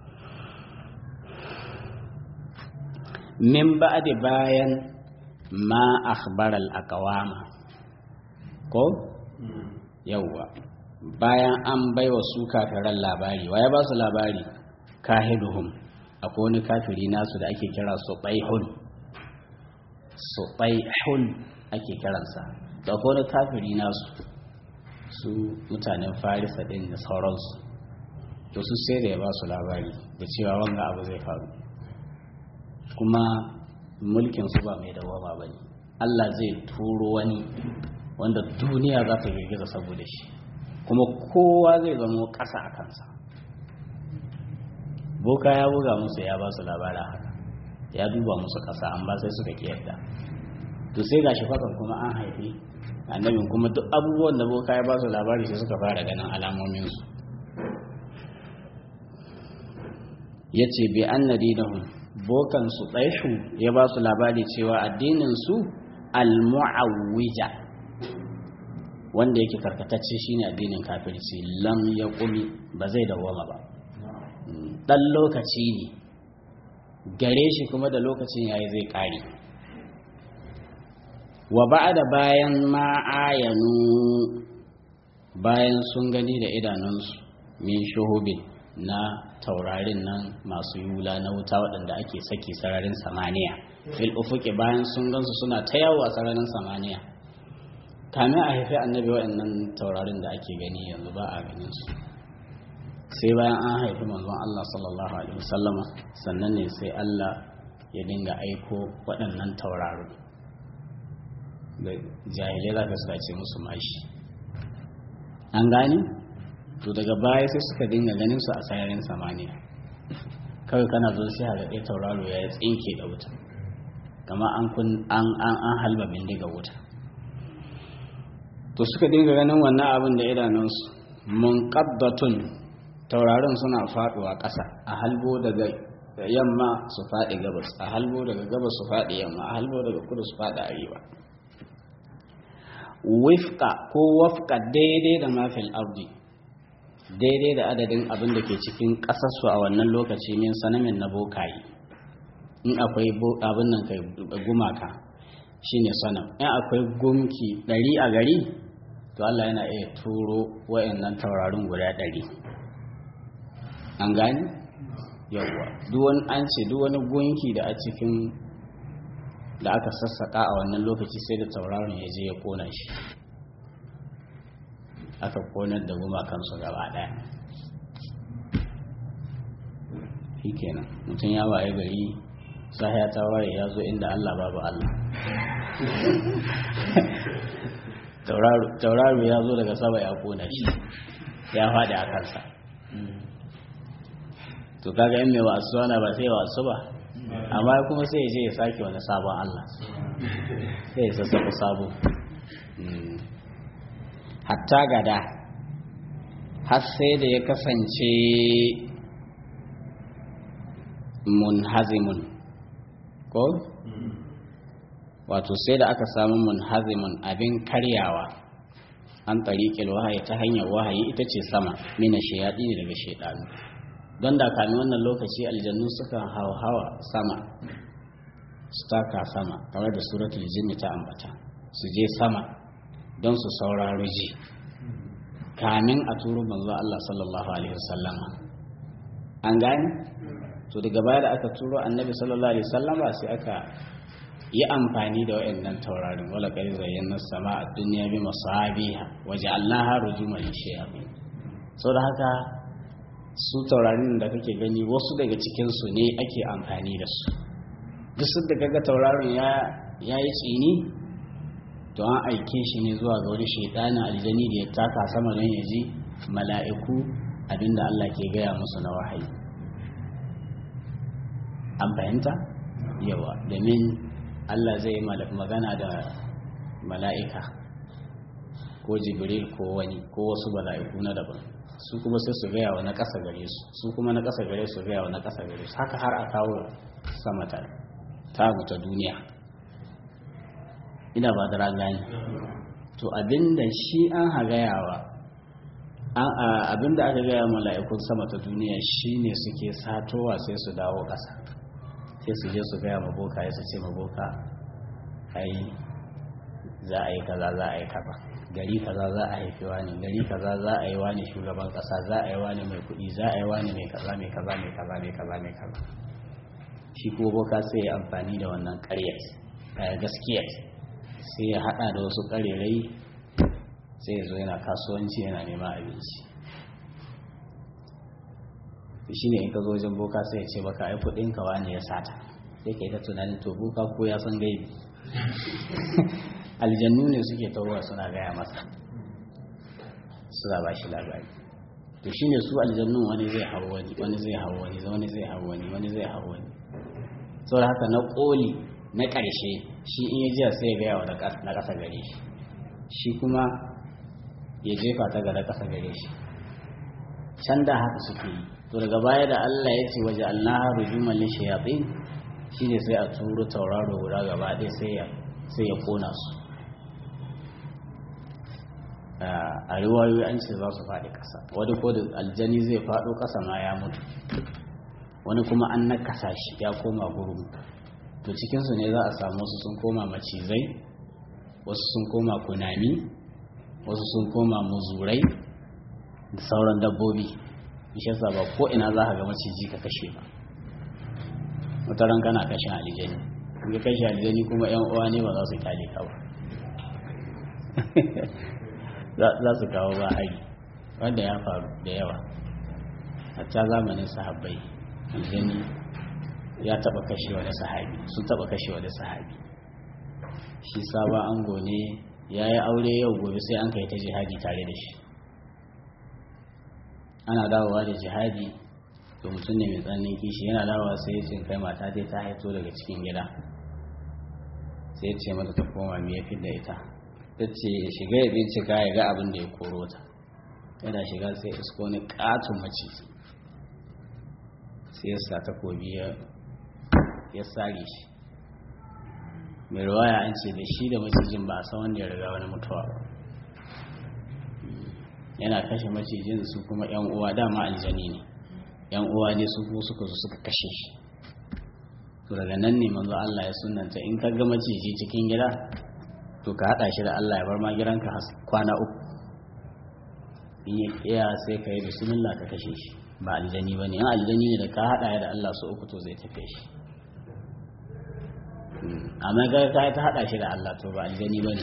min ba'di bayan ma akhbaral aqwama ko yawwa bayan an baiwa su kafiran labari waye ba su labari kahiduhum akwai wani kafiri nasu da ake kira su baihun su baihun ake kiransa da akwai wani kafiri nasu su mutanen farisa din da sauransu to su sai da ya ba su labari da cewa wanga abu zai faru kuma mulkin su ba mai dawama ba ne Allah zai turo wani wanda duniya za ta girgiza saboda shi kuma kowa zai zama ƙasa a kansa boka ya buga musu ya ba su labarin haka ya duba musu ƙasa amma sai suka kiyarda to sai gashi fakan kuma an haifi annabin kuma duk abubuwan da boka ya ba su labari sai suka fara ganin alamominsu ya ce bi an na dinahun bokansu ɗaishu ya ba su labari cewa addininsu al-mu'awwija wanda yake karkatacce shine addinin kafirci lam ya ƙumi ba zai dawwama ba ɗan lokaci ne gare shi kuma da lokacin yayi zai ƙare wa ba'da bayan ma'ayanu bayan sun gani da idanunsu min shuhubin na taurarin nan masu yula na wuta waɗanda ake saki sararin samaniya fil ufuki bayan sun gansu suna ta yawo a sararin samaniya kamin a haifi annabi waɗannan taurarin da ake gani yanzu ba a ganin su sai bayan an haifi manzon Allah sallallahu alaihi wasallama sannan ne sai Allah ya dinga aiko waɗannan tauraro da jahilai za ka suka ce musu mashi an gani to daga baya sai suka dinga ganin su a sararin samaniya kawai kana zo sai haga ɗaya tauraro ya tsinke da wuta kama an kun an an an halba bindiga wuta to suka dinga ganin wannan abin da idanunsu munqaddatun tauraron suna faduwa ƙasa a halbo daga yamma su faɗi gabas a halbo daga gabas su faɗi yamma a halbo daga kudu su faɗi arewa wifka ko wafka daidai da mafil ardi daidai da adadin abin da ke cikin ƙasarsu a wannan lokaci min sanamin na bokaye in akwai abin nan kai gumaka shine sanam in akwai gumki ɗari a gari to Allah yana iya turo wa'annan taurarin guda ɗari an gani yawwa duk wani an ce duk wani gunki da a cikin da aka sassaka a wannan lokaci sai da tauraron ya je ya kona shi aka konar da gumakansu gaba daya shi kenan mutum ya waye gari sahiya ta waye ya zo inda allah babu allah tauraro ya zo daga sama ya kona shi ya faɗi a kansa to kaga in mai wasu wana ba sai wasu ba amma kuma sai ya je ya sake wani sabon Allah sai ya sassafa sabo hatta gada har sai da ya kasance munhazimun ko wato sai da aka samu munhazimun abin karyawa an tariƙil wahayi ta hanyar wahayi ita ce sama mina shayaɗi ne daga shaiɗanu don da kami wannan lokaci aljannu suka hawa sama su taka sama kamar da suratul jinni ta ambata su je sama don su sauraro ji kamin a turo manzo Allah sallallahu alaihi wasallama an gane to daga baya da aka turo annabi sallallahu alaihi wasallama sai aka yi amfani da wayannan taurarin wala kari zayyana sama a duniya bi masabiha waja'alnaha rujuman lishayatin saboda haka su taurarin da kake gani wasu daga cikin su ne ake amfani da su duk da kaga taurarin ya yayi tsini to an aike shi ne zuwa ga wani shaitanin aljani da ya taka sama don ya ji mala'iku abinda Allah ke gaya musu na wahayi an fahimta yawa domin Allah zai yi magana da mala'ika ko jibril ko wani ko wasu mala'iku na daban su kuma sai su gaya wa na ƙasa gare su su kuma na ƙasa gare su gaya wa na ƙasa gare su haka har a kawo sama ta ta duniya ina ba da ragani to abinda shi an hagayawa abinda aka gaya mala'ikun sama ta duniya shine suke satowa sai su dawo ƙasa sai su je su gaya maboka ya su ce maboka ai za a yi kaza za a yi kaza gari kaza za a haifi wani gari kaza za a yi wani shugaban ƙasa za a yi wani mai kuɗi za a yi wani mai kaza mai kaza mai kaza mai kaza mai kaza shi kuma boka sai ya amfani da wannan ƙaryar gaskiyar sai ya hada da wasu karerai sai ya zo yana kasuwanci yana neman abinci shi ne in ka zo wajen boka sai ya ce baka ai kudin ka wani ya sata sai ka yi ta tunanin to boka ko ya san gaibi aljannu ne suke tawowa suna gaya masa suna ba shi labari to shi ne su aljannun wani zai hau wani wani zai hau wani wani zai hau wani wani zai hau wani saboda haka na koli na ƙarshe shi in ya jiya sai ya gaya wa na ƙasa gare shi shi kuma ya jefa ta ga na ƙasa gare shi can da haka suke yi to daga baya da Allah ya ce waje Allah rujuman lin shayatin shine sai a turo tauraro guda gaba ɗaya sai ya sai ya kona su a riwayoyi an ce za su faɗi ƙasa wani ko da aljani zai faɗo ƙasa ma ya mutu wani kuma an nakasa shi ya koma gurgu to cikinsu ne za a samu wasu sun koma macizai wasu sun koma kunami wasu sun koma muzurai da sauran dabbobi ishe ba ko ina za ka ga maciji ka kashe ba mutaran kana kashe alijani in ka kashe alijani kuma yan uwa ne ba za su kyale ka ba za su kawo ba hari wanda ya faru da yawa hatta zamanin sahabbai aljani ya taba kashe wani sahabi sun taba kashe wani sahabi shi sabon ango ne ya yi aure yau gobe sai an kai ta jihadi tare da shi ana dawowa da jihadi to mutum ne mai tsananin kishi yana dawowa sai ya ce kai mata dai ta haito daga cikin gida sai ya ce mata ta koma me ya da ita ta ce shiga ya bincika ya ga abin da ya koro ta yana shiga sai isko ni katon maciji sai ya sa takobi ya sare shi mai ruwaya an ce da shi da macijin ba a san wanda ya riga wani mutuwa ba yana kashe macijin su kuma yan uwa dama aljani ne yan uwa ne su kuma suka zo suka kashe shi to daga nan ne manzo Allah ya sunanta in ka ga maciji cikin gida to ka hada shi da Allah ya bar ma gidanka kwana uku in ya kiya sai ka yi bismillah ka kashe shi ba aljani bane in aljani ne da ka hada da Allah su uku to zai tafe shi amma ga ka ta hada shi da Allah to ba aljani bane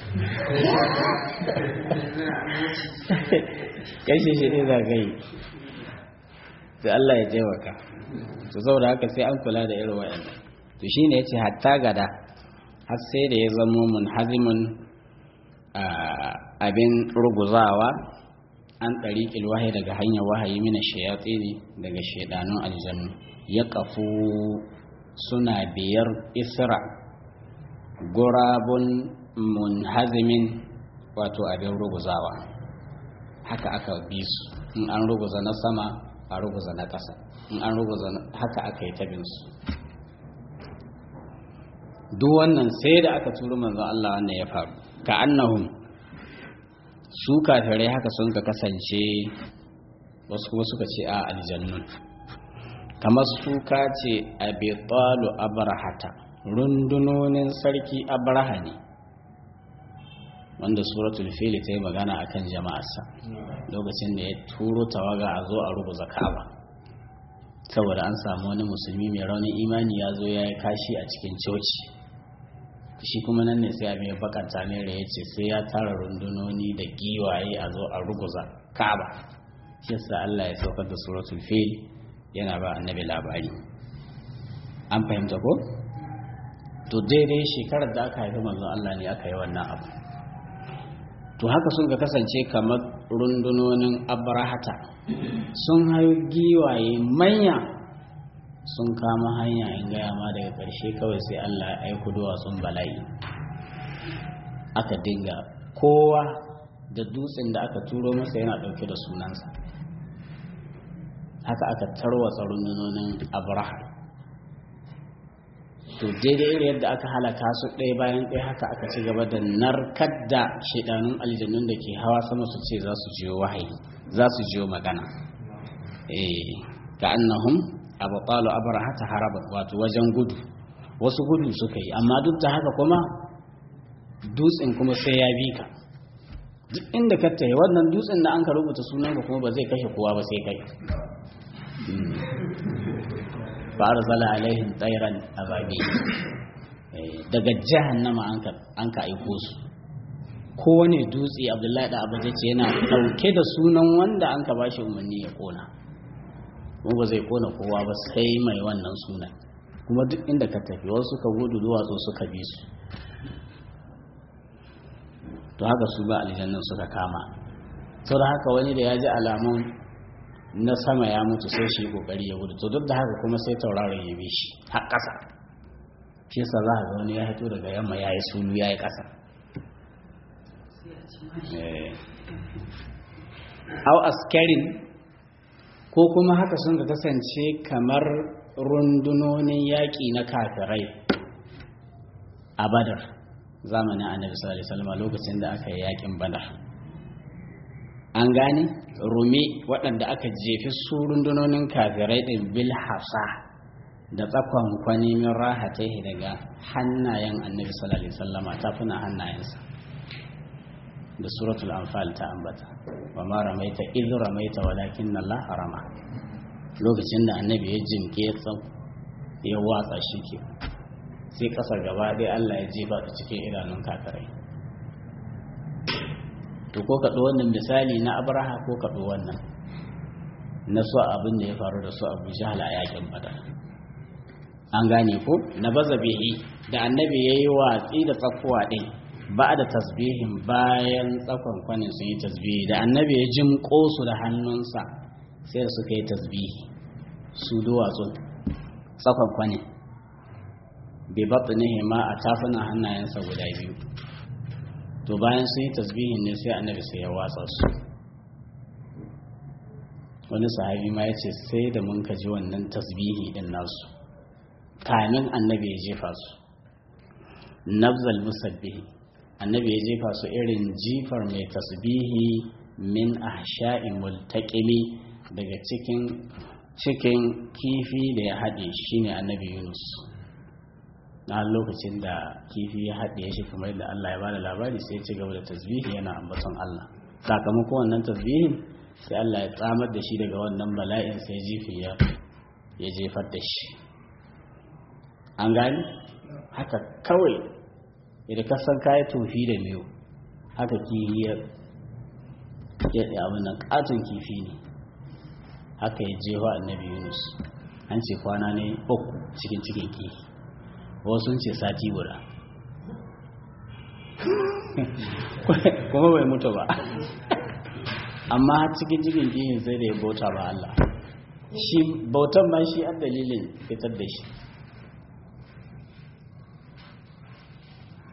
kashe shi ne za ka yi sai Allah ya taimaka to saboda haka sai an kula da irin wayannan to shine yace hatta gada har sai da ya zamo munhazimun abin ruguzawa an ɗariƙil wahayi daga hanyar wahayi mina shayatsini daga shaidanun aljannu ya kafu suna biyar isra gurabun munhazimin wato abin ruguzawa haka aka bi su in an ruguza na sama a ruguza na ƙasa in an ruguza haka aka yi tabinsu duk wannan sai da aka turu manzon Allah wannan ya faru ka annahum su kafirai haka sun ka kasance wasu kuma suka ce a aljannun kamar suka ce abitalu abrahata rundunonin sarki abraha ne wanda suratul fili ta yi magana akan jama'arsa lokacin da ya turo tawaga a zo a rubuza ka'aba saboda an samu wani musulmi mai raunin imani ya zo ya yi kashi a cikin coci shi kuma nan ne sai abin ya bakanta ne da ya ce sai ya tara rundunoni da giwaye a zo a ruguza ka'aba shi yasa Allah ya saukar da suratul fil yana ba annabi labari an fahimta ko to daidai shekarar da aka haifi manzon Allah ne aka yi wannan abu to haka sun ga kasance kamar rundunonin abrahata sun hayo giwaye manya sun kama hanya in gaya ma daga ƙarshe kawai sai Allah ya aiko duwatsun bala'i aka dinga kowa da dutsen da aka turo masa yana ɗauke da sunansa haka aka tarwatsa rundunonin abraha to daidai irin yadda aka halaka su ɗaya bayan ɗaya haka aka ci gaba da narkar da shaidanun aljannun da ke hawa sama su ce za su jiyo wahayi za su jiyo magana eh ka annahum abqalu abraha ta haraba wato wajen gudu wasu gudu suka yi amma duk da haka kuma dutsen kuma sai ya bi ka duk inda ka tayi wannan dutsen da an ka rubuta sunanka kuma ba zai kashe kowa ba sai kai fa arzala alaihim tsairan ababi daga jahannama an ka aiko su kowane dutse abdullahi da abu ce yana dauke da sunan wanda an ka bashi umarni ya kona kuma ba zai kona kowa ba sai mai wannan sunan kuma duk inda ka tafi wasu suka gudu duwatsu suka bi su to haka su ba aljannan suka kama sau da haka wani da ya ji alamun na sama ya mutu sai shi kokari ya gudu to duk da haka kuma sai tauraron ya bi shi har ƙasa shi yasa za ga wani ya hito daga yamma ya yi sulu ya yi ƙasa au askarin ko kuma haka sun ka kasance kamar rundunonin yaƙi na kafirai a badar zamanin annabi sallallahu alaihi wasallam lokacin da aka yi yaƙin badar an gane rumi waɗanda aka jefi su rundunonin kafirai ɗin bil hasa da tsakon kwani min rahatai daga hannayen annabi sallallahu alaihi wasallama tafuna hannayensa da suratul anfal ta ambata wa ma ramaita idh ramaita walakin Allah harama lokacin da annabi ya jinke ya tsau ya watsa shi ke sai kasar gaba dai Allah ya jefa ta cikin idanun kafirai to ko kaɗo wannan misali na abraha ko kaɗo wannan na so abin da ya faru da su abu jahal a yakin badar an gane ko na baza bihi da annabi ya yi watsi da tsakuwa ɗin ba da tasbihin bayan tsakon kwanin sun yi tasbihi da annabi ya jimƙo su da hannunsa sai suka yi tasbihi su duwatsun tsakon kwanin bai batsunihi ma a tafunan hannayensa guda biyu to bayan sun yi tasbihin ne sai annabi sai ya watsa su wani sahabi ma ya ce sai da mun kaji wannan tasbihi din nasu kamin annabi ya jefa su nafzal musabbihi annabi ya jefa su irin jifar mai tasbihi min ahsha'i multaqimi daga cikin cikin kifi da ya haɗe shine annabi Yunus na lokacin da kifi ya haɗe shi kamar da Allah ya bada labari sai ci gaba da tasbihi yana ambaton Allah sakamakon wannan tasbihin sai Allah ya tsamar da shi daga wannan bala'in sai jifi ya ya jefar da shi an gani haka kawai idan ka san kayi tofi da miyo haka kifi ya ya abin nan katon kifi ne haka ya jefa annabi Yunus an ce kwana ne uku cikin cikin kifi wasu ce sati guda kuma bai mutu ba amma cikin cikin kihin sai da ya bauta ba Allah shi bautan ma shi an dalilin fitar da shi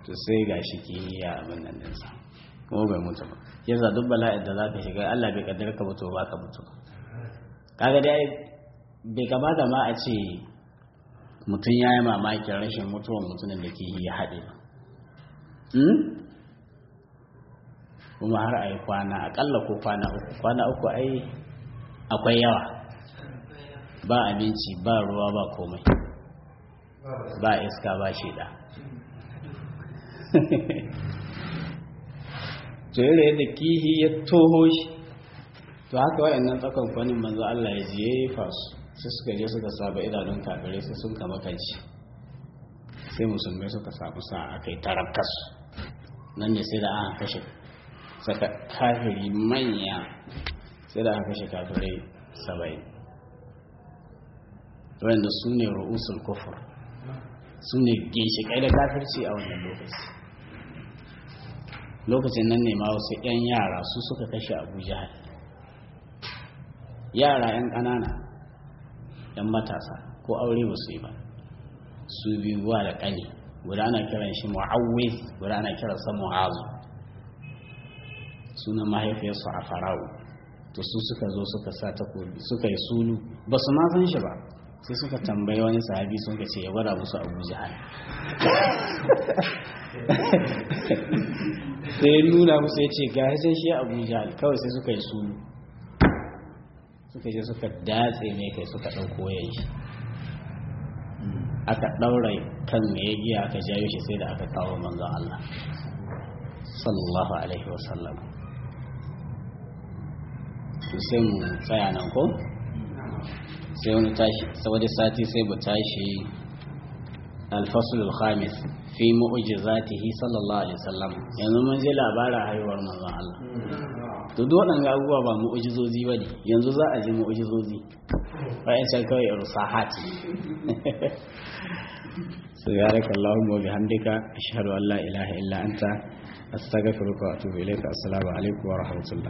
to sai ga shi kimiyya abin nan dinsa kuma bai mutu ba yasa duk bala'in da za ka shiga Allah bai kaddara ka mutu ba ka mutu kaga dai bai kamata ma a ce mutum ya yi mamakin rashin mutuwan mutumin da ke ya haɗe ba kuma har a yi kwana aƙalla ko kwana uku kwana uku ai akwai yawa ba abinci ba ruwa ba komai ba iska ba shida to yadda yadda kihi ya toho shi to haka waɗannan tsakon kwanin manzo Allah ya jefa su sai suka je suka saba idanun kafirai sai sun kama kanci sai musulmai suka samu sa aka yi tarakkas nan ne sai da aka kashe saka kafiri manya sai da aka kashe kafirai saba'in wanda su ne ru'usul kufur su ne ginshiƙai da kafirci a wannan lokaci lokacin nan ne ma wasu 'yan yara su suka kashe abu jihar yara 'yan ƙanana 'yan matasa ko aure ba su yi ba su biyu wa da ƙani guda ana kiran shi mu'awwiz guda ana kiransa mu'azu sunan mahaifiyarsu a farawo to su suka zo suka sa takobi suka yi sulu ba su ma san shi ba sai suka tambayi wani sahabi sun ka ce ya gwada musu abu jihar sai ya nuna musu ya ce ga sai shi abu jihar kawai sai suka yi sulu suka je suka datse ne kai suka ɗauko ya yi aka ɗaura kan mai ya giya aka jayo shi sai da aka kawo manzon Allah sallallahu alaihi wasallam to sai mu tsaya nan ko sai wani tashi saboda sati sai mu tashi alfasul khamis fi mu'jizatihi sallallahu alaihi wasallam yanzu mun ji labarin haihuwar manzon Allah to duk waɗanda abubuwa ba mu'jizozi bane yanzu za a ji mu'jizozi bayan can kawai irsahat سبحانك اللهم وبحمدك أشهد أن لا إله إلا أنت أستغفرك وأتوب إليك السلام عليكم ورحمة الله